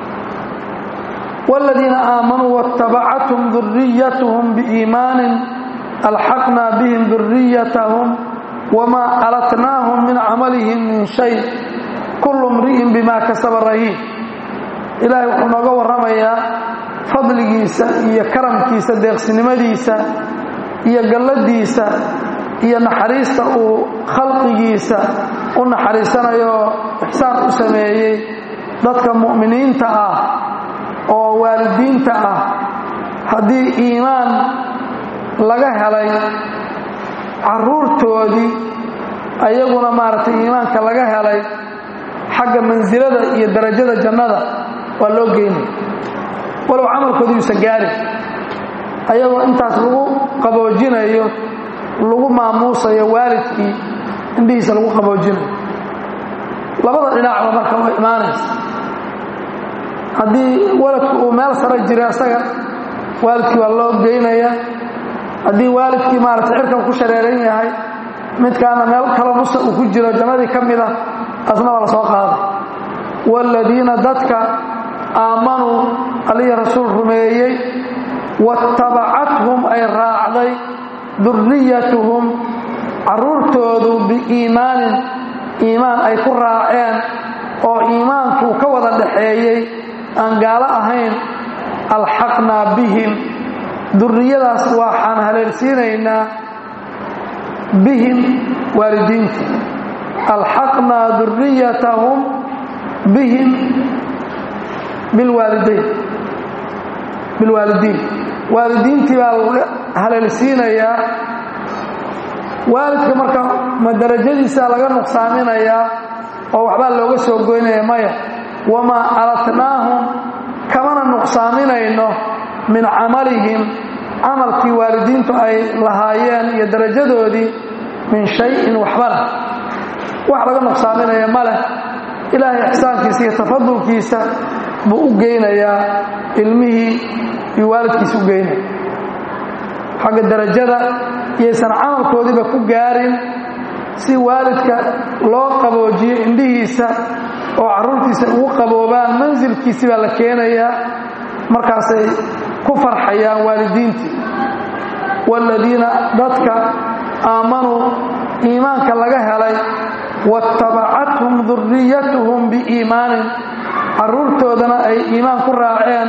والذيiن آamنوا واتبعتهم ذريتهم بإيمان ألحقنا بهم ذريتهم وما ألتناهم من عملهم من شيء كل امرئ بما كسب رهين إلahay wuxuu nooga warramayaa fadligiisa iyo karamkiisa deeqsinimadiisa iyo galladiisa iyo naxariista uu khalqigiisa u naxariisanayo ixsaan u sameeyey dadka mu'miniinta ah oo waalidiinta ah haddii iimaan laga helay caruurtoodii ayaguna maaragtay iimaanka laga helay xagga mansilada iyo darajada jannada waa loo geynaya walow camalkooda yuusan gaarin ayagoo intaas lagu qaboojinayo lagu maamuusayo waalidkii indhihiisa lagu qaboojinayo labada dhinacba marka way imaanaysa haddii waladku uu meel sare jira isaga waalidkii waa loo geynaya haddii waalidkii maaragtay cirkan ku shareeran yahay midkaana meel kalo nusa uu ku jiro jannadii ka mida asna waa la soo qaaday waaladiina dadka aamanuu aliya rasuul rumeeyey waatabacathum ay raacday durriyatuhum carruurtoodu biiimaanin iimaan ay ku raaceen oo iimaankuu ka wada dhaxeeyey aan gaalo ahayn alxaqnaa bihim durriyadaas waxaan haleelsiinaynaa bihim waalidiinta alxaqnaa durriyatahum bihim bilwaalidayn bilwaalidiin waalidiintii baa laga haleelsiinayaa waalidka marka ma darajadiisa laga nuqsaaminayaa oo waxbaa looga soo goynaya maya wamaa alatnaahum kamana nuqsaaminayno min camalihim camalkii waalidiintu ay lahaayeen iyo darajadoodii min shayin waxbana wax laga nuqsaaminaya ma leh ilaahay ixsaankiisa iyo tafadulkiisa buu u geynayaa ilmihii iyo waalidkiisa u geynaya xagga darajada iyaysan camalkoodiiba ku gaarin si waalidka loo qaboojiyo indhihiisa oo carruurtiisa ugu qaboobaan mansilkiisi baa la keenayaa markaasay ku farxayaan waalidiintii waaladiina dadka aamanuu iimaanka laga helay waatabacathum duriyatuhum biiimaanin carruurtoodana ay iimaan ku raaceen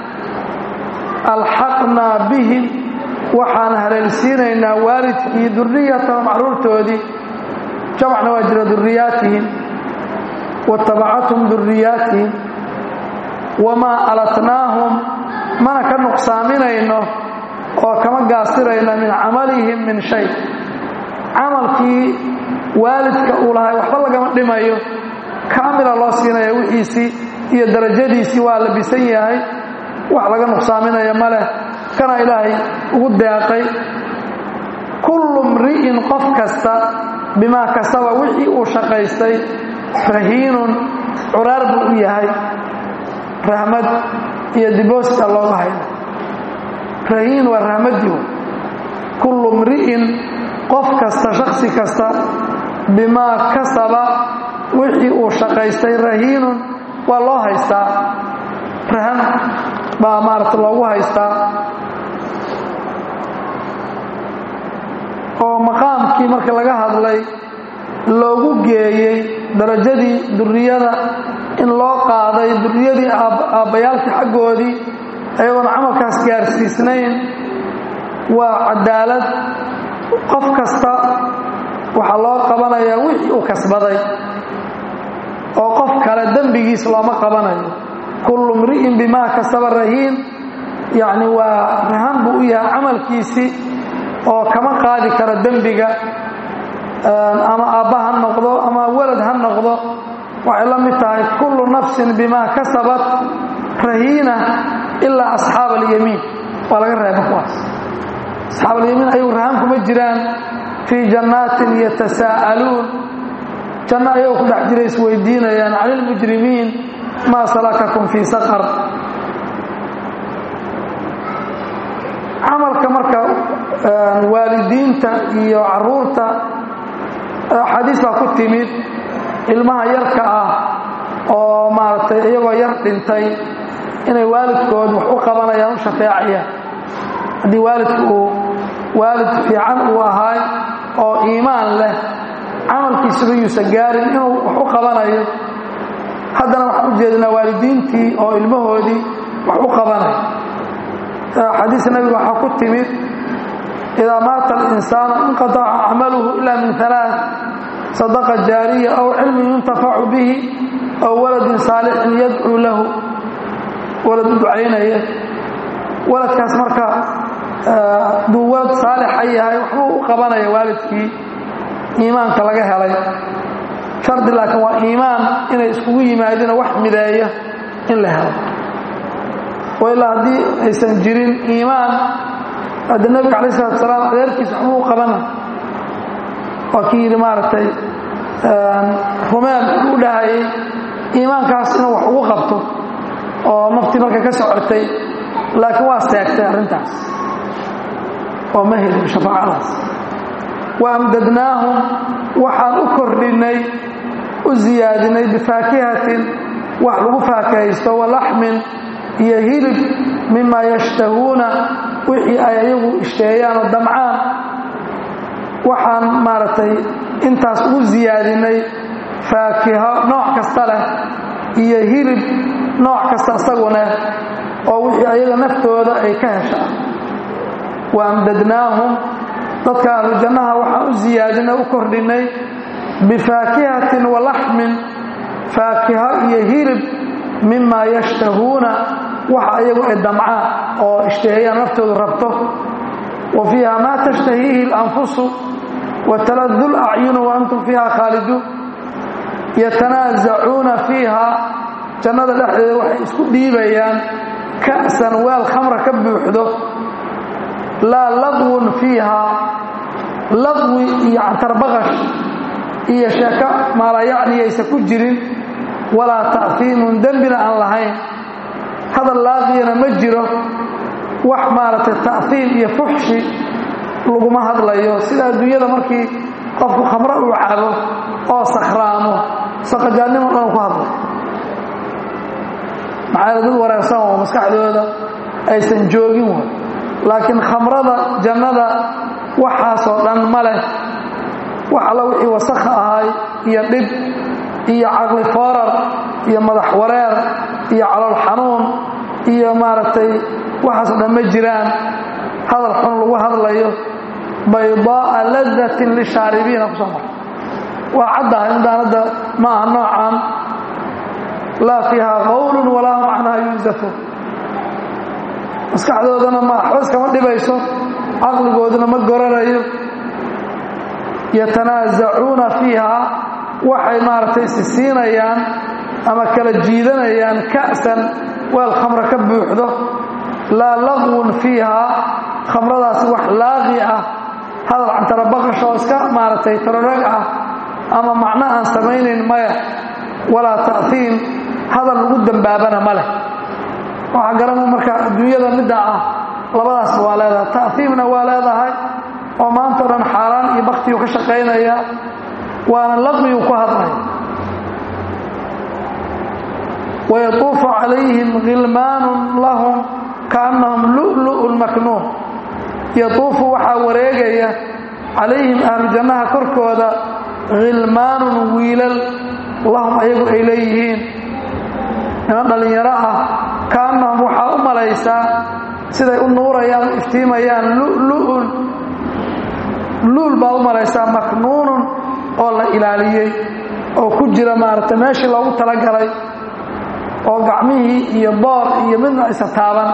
alxaqnaa bihim waxaan haleelsiinaynaa waalidkii duriyatahum carruurtoodii jamacna waa jira duriyaatihim waatabacathum duriyaatihim wamaa alatnaahum mana ka nuqsaaminayno oo kama gaasirayno min camalihim min shay camalkii waalidka uu lahay waxba lagama dhimayo kaamila loo siinaya wixiisii iyo darajadiisii waa labisan yahay wax laga nuqsaaminaya ma leh kana ilaahay ugu deeqay kullu mri'in qof kasta bimaa kasaba wixii uu shaqaystay rahiinun curaar buu u yahay rahmad iyo diboosta looga hayna rahiin waa rahmaddii kullu mri'in qof kasta shaksi kasta bimaa kasaba wixii uu shaqaystay rahiinun waa loo haystaa rahan baa maarata loogu haystaa oo maqaamkii marka laga hadlay loogu geeyey darajadii duriyada in loo qaaday duriyadii aabbayaalkii xaggoodii ayagoon camalkaas gaarsiisnayn waa cadaalad qof kasta waxaa loo qabanayaa wixii uu kasbaday oo qof kale dembigiis looma qabanayo kullu mri'in bimaa kasaba rahiin yacni waa rahan buu u yahay camalkiisii oo kama qaadi karo dembiga ama aabba ha noqdo ama walad ha noqdo waxay la mid tahay kullu nafsin bimaa kasabat rahiina ilaa asxaab alyamiin waa laga reeba kuwaas asxaab alyamiin ayagu rahan kuma jiraan fii jannaatin yatasaa'aluun janno ayagoo ku dhex jira isweydiinayaan cani ilmujrimiin maa salakakum fii saqar camalka marka waalidiinta iyo caruurta xadiis baa ku timid ilmaha yarka ah oo maaragtay iyagoo yar dhintay inay waalidkood wax u qabanayaan u shafeecayaan haddii waalidku uu waalid fiican uu ahaay oo iimaan leh camalkiisuba yuusan gaarin inuu wax u qabanayo haddana waxaan u jeedinaa waalidiintii oo ilmahoodii wax u qabanayo xadiis nabiga waxaa ku timid idaa maata alinsaanu inqataca camaluhu ila min alaa sadaqa jaariya aw cilmin yuntafacu bihi aw waladin saalixin yadcuu lahu walad u ducaynaya waladkaas marka hadduu walad saalixa yahay waxbuu u qabanaya waalidkii iimaanka laga helay shardi laakiin waa iimaan inay iskugu yimaadina wax mideeya in la helo ilaa haddii aysan jirin iimaan hadda nebiga alay salatu salaam adeerkiisa waxbuu u qabana waa kii yidhi maaragtay rumeel u dhahayay iimaankaas inuu wax ugu qabto oo naftii markay ka socotay laakiin waa seegtay arrintaas oo ma helin shafaacadaas wa amdadnaahum waxaan u kordhinnay u siyaadinay bifaakihatin wax lagu faakahaysto walaxmin iyo hilib mima yashtahuuna wixii ay ayagu ishteeyaan oo damcaan waxaan maaragtay intaas ugu siyaadinay faakiho nooc kasta leh iyo hilib nooc kasta isaguna oo wixii ayaga naftooda ay ka heshaan wa amdadnaahum dadka ahlu jannaha waxaan u siyaadinay u kordhinnay bifaakihatin wa laxmin faakiho iyo hilib mima yashtahuuna waxa ayagu ay damcaan oo ishtaheeyaan naftoodu rabto wa fiiha maa tashtahiihi اlanfusu wataladu lacyunu wa antum fiiha khaaliduun yatanaasacuuna fiiha jannada dhexdeeda waxay isku dhiibayaan ka'san weel khamra ka buuxdo laa laqwun fiiha laqwi iyo cantarbaqash iyo sheeko maalayacniyaysa ku jirin walaa ta'fiimun dembina aan lahayn hadal laaqiyana ma jiro wax maaragtay ta'hiim iyo fuxshi laguma hadlayo sida adduunyada markii qofku khamro uu cabo oo sakhraamo saqajaannimo dhan ku hadlay maxaa dad wanaagsan oo maskaxdooda aysan joogin way laakiin khamrada jannada waxaasoo dhan ma leh wax alla wixii wasakha ahay iyo dhib iyo caqli foorar iyo madax wareer iyo calool xanuun iyo maaragtay waxaasoo dhan ma jiraan hadal xun lagu hadlayo baydaa'a ladatin lishaaribiina kusoo mara waa caddahay midaan hadda ma aha noocan laa fiiha qawlun walaa hum canhaa yunzafuun maskaxdoodana ma waxba iskama dhibayso caqligooduna ma goranayo yatanaasacuuna fiiha waxay maaragtay sisiinayaan ama kala jiidanayaan ka'san weel khamro ka buuxdo laa laqwun fiiha khamradaasi wax laaqi ah hadal cantarabaqash oo iska maaragtay tarorag ah ama macno aan samaynayn maya walaa ta'hiim hadal lagu dembaabana ma leh waxaa garana marka adduunyada midda ah labadaasba waa leedahay ta'hiimna waa leedahay oo maanta o dhan xaaraan iyo baktiyu ka shaqaynaya waana laqwiyu ku hadlaya wayatuufu calayhim khilmaanun lahum kaannahum lu'lu'un maknuun yatuufu waxaa wareegaya calayhim ahlu jannaha korkooda khilmaanun wiilal lahum ayagu ay leeyihiin niman dhallinyaro ah kaannahum waxaa u malaysaa siday u nuurayaan u iftiimayaan lu'lu'un luul baa u malaysaa maknuunun oo la ilaaliyey oo ku jira maaragtay meeshii loogu talagalay oo gacmihii iyo boor iyo midna isa taaban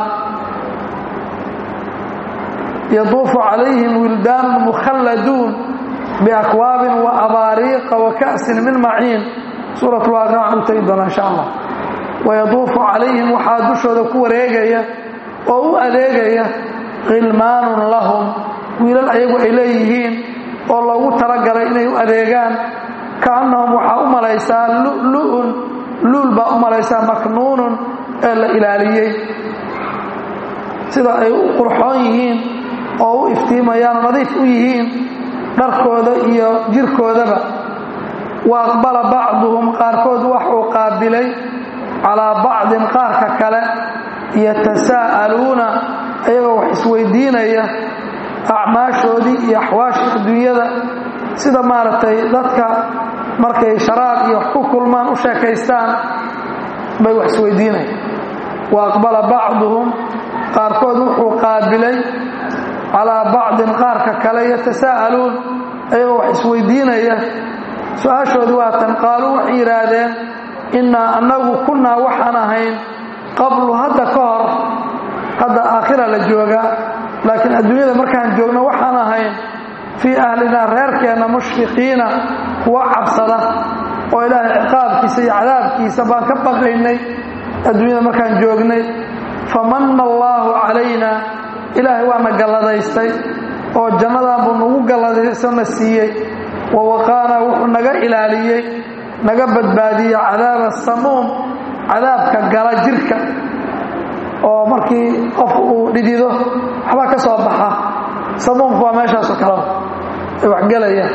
yaduufu calayhim wildaanun mukhalladuun biakwaabin wa abaariiqa wa ka'sin min maciin suurat lwaaqia waxaan u tegi doonaa insha allah wayaduufu calayhim waxaa dushooda ku wareegaya oo u adeegaya khilmaanun lahum wiilal ayagu ay leeyihiin oo loogu talagalay inay u adeegaan kaannahum waxaa u malaysaa lu'lu'un luul baa u malaysaa maknuunun ee la ilaaliyey sida ay u qurxoon yihiin oo u iftiimayaan nadiif u yihiin dharkooda iyo jirkoodaba wa aqbala bacduhum qaarkood waxuu qaabilay calaa bacdin qaarka kale yatasaa'aluuna ayagoo wax isweydiinaya acmaashoodii iyo axwaashii adduunyada sida maaragtay dadka markay sharaab iyo wax ku kulmaan u sheekaystaan bay wax isweydiinaya wa aqbala bacduhum qaarkood wuxuu qaabilay calaa bacdin qaarka kale yatasaa'aluun ayagoo wax isweydiinaya su-aashoodi waatan qaaluu waxay yidhaahdeen innaa annagu kunnaa waxaan ahayn qablu hadda ka hor hadda aakhira la joogaa laakiin adduunyada markaan joogno waxaan ahayn fii ahlinaa reerkeenna mushfiqiina kuwa cabsada oo ilaahay ciqaabkiisa iyo cadaabkiisa baan ka baqaynay adduunyada markaan joognay famanna allaahu calaynaa ilaahay waana galladaystay oo jannadan buu nagu galladaysona siiyey wa waqaanaa wuxuu naga ilaaliyey naga badbaadiyey cadaaba samuum cadaabka gala jirka oo markii qof uu dhidido waxbaa ka soo baxa samuumku waa meeshaasoo kaleba ay waxgelayaan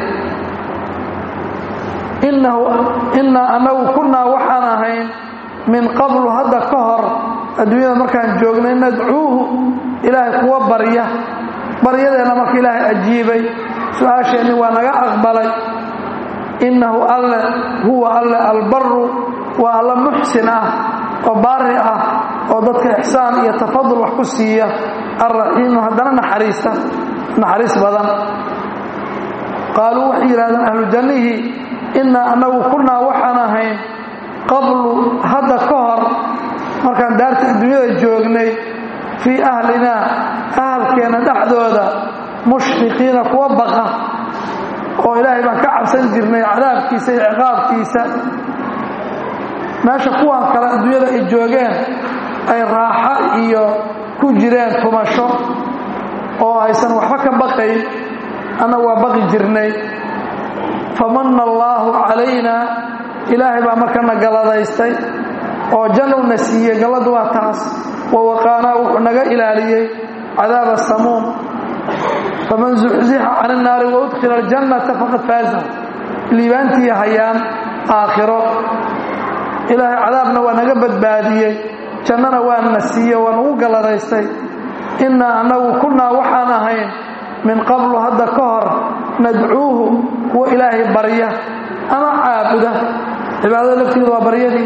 innaa annagu kunnaa waxaan ahayn min qablu hadda ka hor adduunyada markaan joognay nadcuuhu ilaahay kuwa barya baryadeenna marka ilaahay ajiibay su-aasheenni waa naga aqbalay innahu alle huwa alle albaru waa alla muxsin ah oo baari ah oo dadka ixsaan iyo tafadul wax ku siiya alraxiimu haddana naxariista naxariis badan qaaluu waxay yidhahdeen ahlu jannihii innaa annagu kunnaa waxaan ahayn qablu hadda ka hor markaan daarta adduunyada joognay fii ahlinaa ahalkeenna dhexdooda mushfiqiina kuwa baqa oo ilaahay baan ka cabsan jirnay cadaabkiisa iyo ciqaabkiisa meesha kuwan kale adduunyada ay joogeen ay raaxo iyo ku jireen tumasho oo aysan waxba ka baqayn annagu waa baqi jirnay famanna allaahu calaynaa ilaahay baa markana galladaystay oo jannowna siiyey galladu waa taas wa waqaanaa wuxuu naga ilaaliyey cadaaba samuum faman zuxzixa can innaari waudkhila aljannata faqad faaza liibaantii hayaan aakhiro ilaahay cadaabna waa naga badbaadiyey jannana waa na siiye waa nagu galladaystay innaa annagu kunnaa waxaan ahayn min qablu hadda ka hor nadcuuhu kuwa ilaahay barya ama caabuda cibaadada lafteedu waa baryadii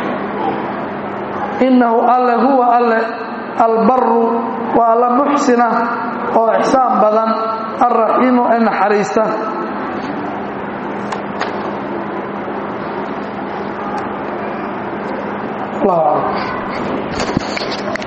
innahu alle huwa alle albaru waa alla muxsina oo ixsaan badan alraxiimu ee naxariista الله أعلم